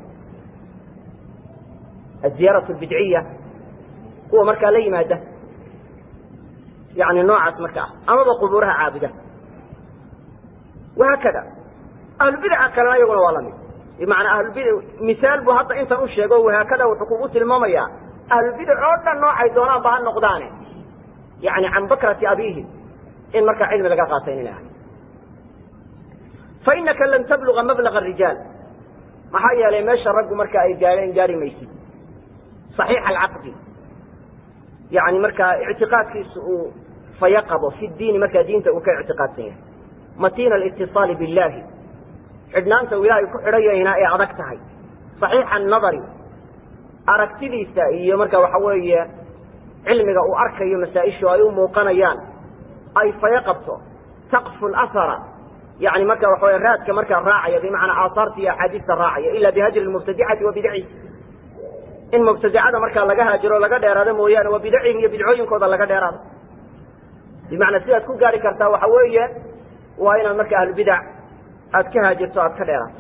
aziyaaratu bidciya kuwa markaa la yimaada yani noocaas marka ah amaba qubuuraha caabuda wahaakada ahlubidaca kalena iyaguna waa lamid bimacnaa ahlubid misaal buu hadda intan u sheego wahaakada wuxuu kugu tilmaamayaa ahlubidac oo dhan noocay doonaanba ha noqdaane yani can bakrati abiihim in markaa cilmi laga qaatay inay ahay fainaka lan tabluga mablaga rijaal maxaa yeelay meesha raggu marka ay gaadheen gaari maysid صaxiixa alcaqdi yani markaa ictiqaadkiisa uu faya qabo fi diini markaa diinta uu ka ictiqaadsan yahay matina alitiصaali biاllahi xidhnaanta uu ilaahay ku xidhayayna ay adag tahay صaxiixa anadari aragtidiisa iyo marka waxa weeye cilmiga uu arkayo masaa-ishu ay u muuqanayaan ay faya qabto taqfu lahara yani marka waxa wey raadka markaa raacaya bimacnaa aahaarta iyo axaadiista raacaya ila bihajri mubtadicati wa bidaci in mubtadicada markaa laga haajiro laga dheeraado mooyaane waa bidacihim iyo bidcooyinkooda laga dheeraado bimacnaa sidaad ku gaari kartaa waxa weeye waa inaad marka ahlubidac aad ka haajirto aad ka dheeraato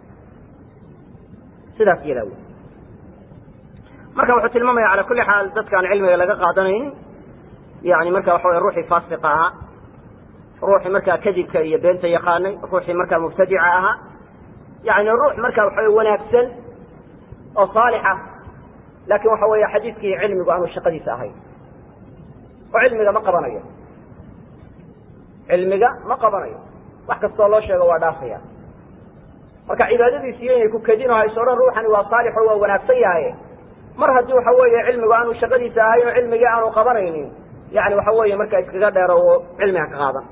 sidaas yadaa wey marka wuxuu tilmaamaya cala kulli xaal dadkaan cilmiga laga qaadanaynin yani marka waxa wey ruuxii faasiqa ahaa ruuxii markaa kadibka iyo beenta yaqaanay ruuxii markaa mubtadica ahaa yani ruux marka waxa wanaagsan oo saalixa laakin waxa weeye xadiidkii cilmigu aanu shaqadiisa ahayn oo cilmiga ma qabanayo cilmiga ma qabanayo wax kastoo loo sheego waa dhaafaya marka cibaadadiisiyo inay ku kedin oo hayso odhan ruuxani waa saalix oo waa wanaagsan yahay mar haddii waxa weeye cilmigu aanu shaqadiisa ahayn oo cilmigii aanu qabanaynin yani waxa weeye marka iskaga dheero oo cilmiga ka qaadan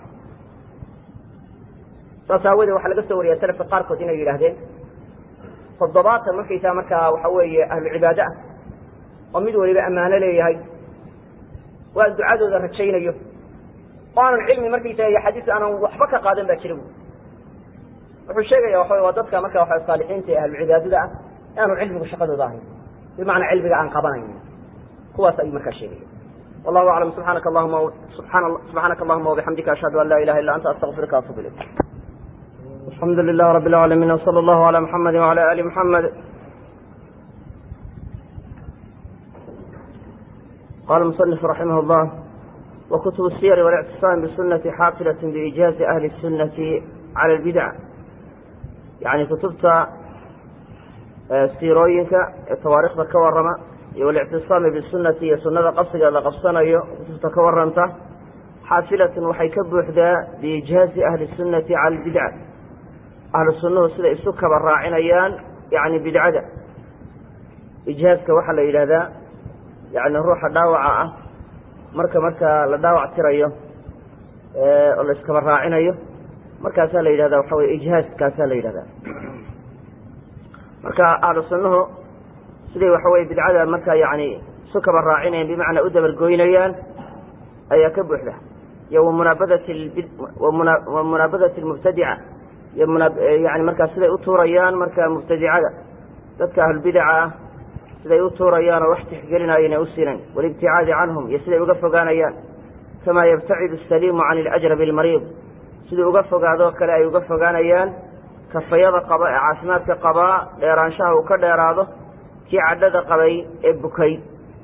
saas aawadee waxaa laga soo wariya selafka qaarkood inay yidhaahdeen toddobaatan markaysaa markaa waxa weeye ahlu cibaade ah oo mid waliba ammaano leeyahay waa ducadooda rajaynayo oo aanan cilmi markaysaga iyo xadiis aanan waxba ka qaadan baa jira bu wuxuu sheegaya waxa waa dadka marka waxa saalixiinta ee ahlu cibaadada ah e aanu cilmigu shaqadooda ahayn bimacnaa cilmiga aan qabanaynin kuwaas ayuu markaa sheegaya wallahu aclam subxaanaka allahuma subxaana subxaanaka allahuma wabixamdika ashhadu an laa ilaha illa anta astaqfiruka atubu ilayk alxamdu lilah rabi اlcaalamiin wsala allahu ala muxamadi wala ali muxamed qala muصنif raximah اllah وkتب الsير والاعتصام بسنة xاaصلة بإجاaز أهل السنة على البدع yani kutubta siirooyinka ee tawaariikhda ka warrama iyo walictisaami bisunati iyo sunada qabsiga la qabsanayo kutubta ka warranta xaafilatun waxay ka buuxdaa biijhaazi ahli sunnati cala albidca ahlu sunnuhu siday isu kaba raacinayaan yani bidcada ijhaaska waxaa la yidhahdaa yani ruuxa dhaawaca ah marka markaa la dhaawac tirayo oo la iskaba raacinayo markaasaa la yidhahda waxa weye ijhaaskaasaa la yidhahdaa marka ahlu sunnuhu siday waxa weye bidcada markaa yani isu kaba raacinayaan bimacnaa u dabargoynayaan ayaa ka buuxda iyo wamunaabadat wa munaabadati lmubtadica iyo yani markaa siday u tuurayaan marka mubtadicada dadka ahlulbidaca ah siday u tuurayaan oo wax tixgelinaayan u siinayn walibticaadi canhum iyo siday uga fogaanayaan kamaa yabtacidu asaliimu can ilajrabi almariid siduu uga fogaadoo kale ay uga fogaanayaan kafayada qaba ee caafimaadka qabaa dheeraanshaha uu ka dheeraado kii cadhada qabay ee bukay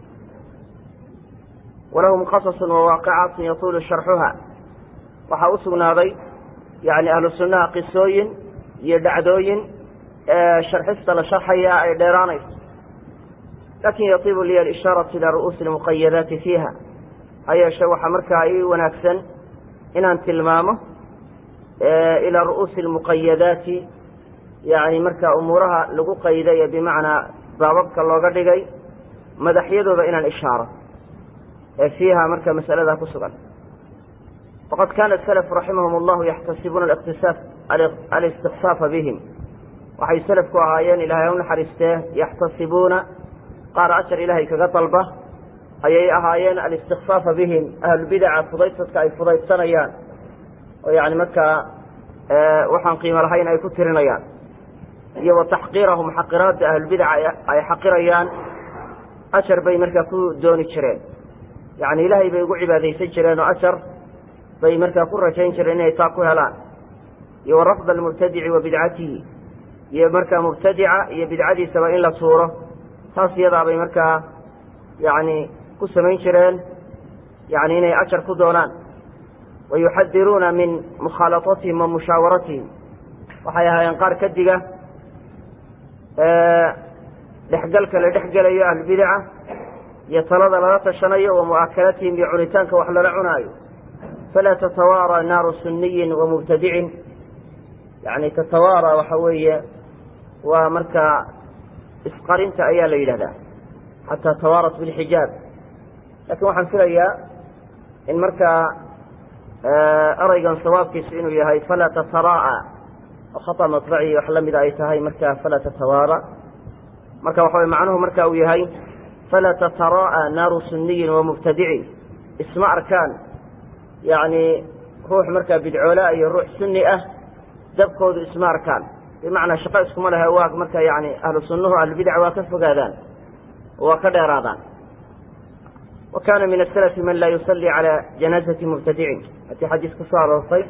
walahum qasasun wawaaqicaatun yatuulu sharxuha waxaa u sugnaaday yani ahlu sunnaha qisooyin iyo dhacdooyin sharxista la sharxaya ay dheeraanayso lakin yatiibu liya alishaaratu ilaa ru'uusi lmuqayadaati fiiha ha yeeshe waxaa markaa ii wanaagsan inaan tilmaamo ilaa ru'uusi lmuqayadaati yani marka umuuraha lagu qayday ee bimacnaa baababka looga dhigay madaxyadooda inaan ishaaro ee fiiha marka mas'alada ku sugan waqad kana salafu raximahum allahu yaxtasibuuna iqtisaaf alistiqsaafa bihim waxay selafku ahaayeen ilahay u naxariistee yaxtasibuuna qaar ajar ilaahay kaga dalba ayay ahaayeen alistikfaafa bihim ahlulbidaca fudaydsadka ay fudaydsanayaan oo yani markaa waxaan qiimo lahayn ay ku tirinayaan iyo wa taxqiirahum xaqiraadda ahlulbidaca ay xaqirayaan ajar bay markaa ku dooni jireen yani ilaahay bay ugu cibaadaysan jireen oo ajar bay markaa ku rajayn jireen inay taa ku helaan iyo wa rafd almubtadici wa bidcatihi iyo markaa mubtadica iyo bidcadiisaba in la tuuro taas iyadaa bay markaa yani ku samayn jireen yani inay ajar ku doonaan wa yuxadiruuna min mukhaalatatihim wa mushaawaratihim waxay ahaayeen qaar ka diga dhexgalka la dhexgelayo ahlbidaca iyo talada lala tashanayo wa mu'aakalatihim iyo cunitaanka wax lala cunaayo falaa tatawaara naaru suniyin wa mubtadicin yani tatawaara waxa weeye waa markaa isqarinta ayaa la yidhahdaa xataa tawaarat bilxijaab lakin waxaan filayaa in markaa eraygan sawaabkiisu inuu yahay falaa tataraa'a oo khata maطbaci wax lamida ay tahay marka falaa tatawaara marka waxa way macnuhu marka uu yahay falaa tataraa'a naaru suniyin wa mubtadicin isma arkaan yani ruux markaa bidcoola iyo ruux suni ah dabkoodu isma arkaan bimacnaa shaqo iskuma lehe waa marka yani ahlu sunnuhu ahlulbidac waa ka fogaadaan waa ka dheeraadaan wa kana min asalafi man laa yusalli cala janaazati mubtadicin hatii xadiis ku soo aroortay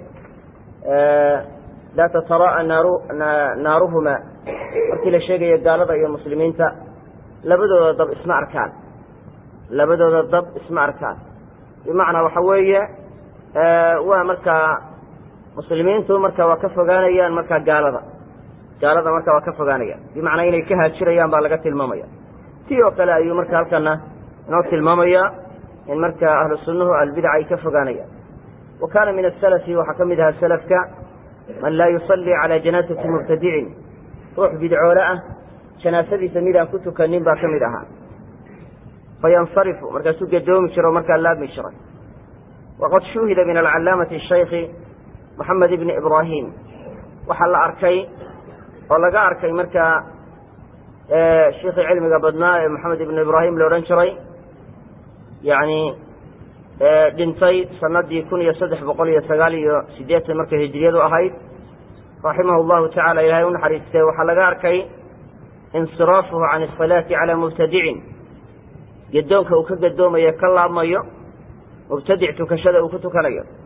laa tataraa'a naaru naaruhuma markii la sheegayo gaalada iyo muslimiinta labadooda dab isma arkaan labadooda dab isma arkaan bimacnaa waxa weeye waa markaa muslimiintu marka waa ka fogaanayaan markaa gaalada gaalada marka waa ka fogaanayaan bimacnaa inay ka haajirayaan baa laga tilmaamaya ti oo kale ayuu marka halkana inoo tilmaamaya in marka ahlu sunnuhu albidaca ay ka fogaanayaan wa kana min asalafi waxaa ka mid ahaa salafka man laa yusalli cala janaasati mubtadicin ruux bidcoole ah janaasadiisa midaan ku tukanin baa ka mid ahaa fayansarifu markaasuu gadoomi jiro o markaa laabmi jiray waqad shuhida min alcalaamati shaykhi moxamed ibni ibraahim waxaa la arkay oo laga arkay markaa sheikii cilmiga badnaa ee moxamed ibnu ibraahim la odhan jiray yani dhintay sanadii kun iyo saddex boqol iyo sagaal iyo siddeetan markay hijriyadu ahayd raximahu llahu tacala ilahay u naxariistee waxaa laga arkay insiraafuhu can asalaati calaa mubtadicin gadoonka uu ka gadoomayo ka laabmayo mubtadic tukashada uu ku tukanayo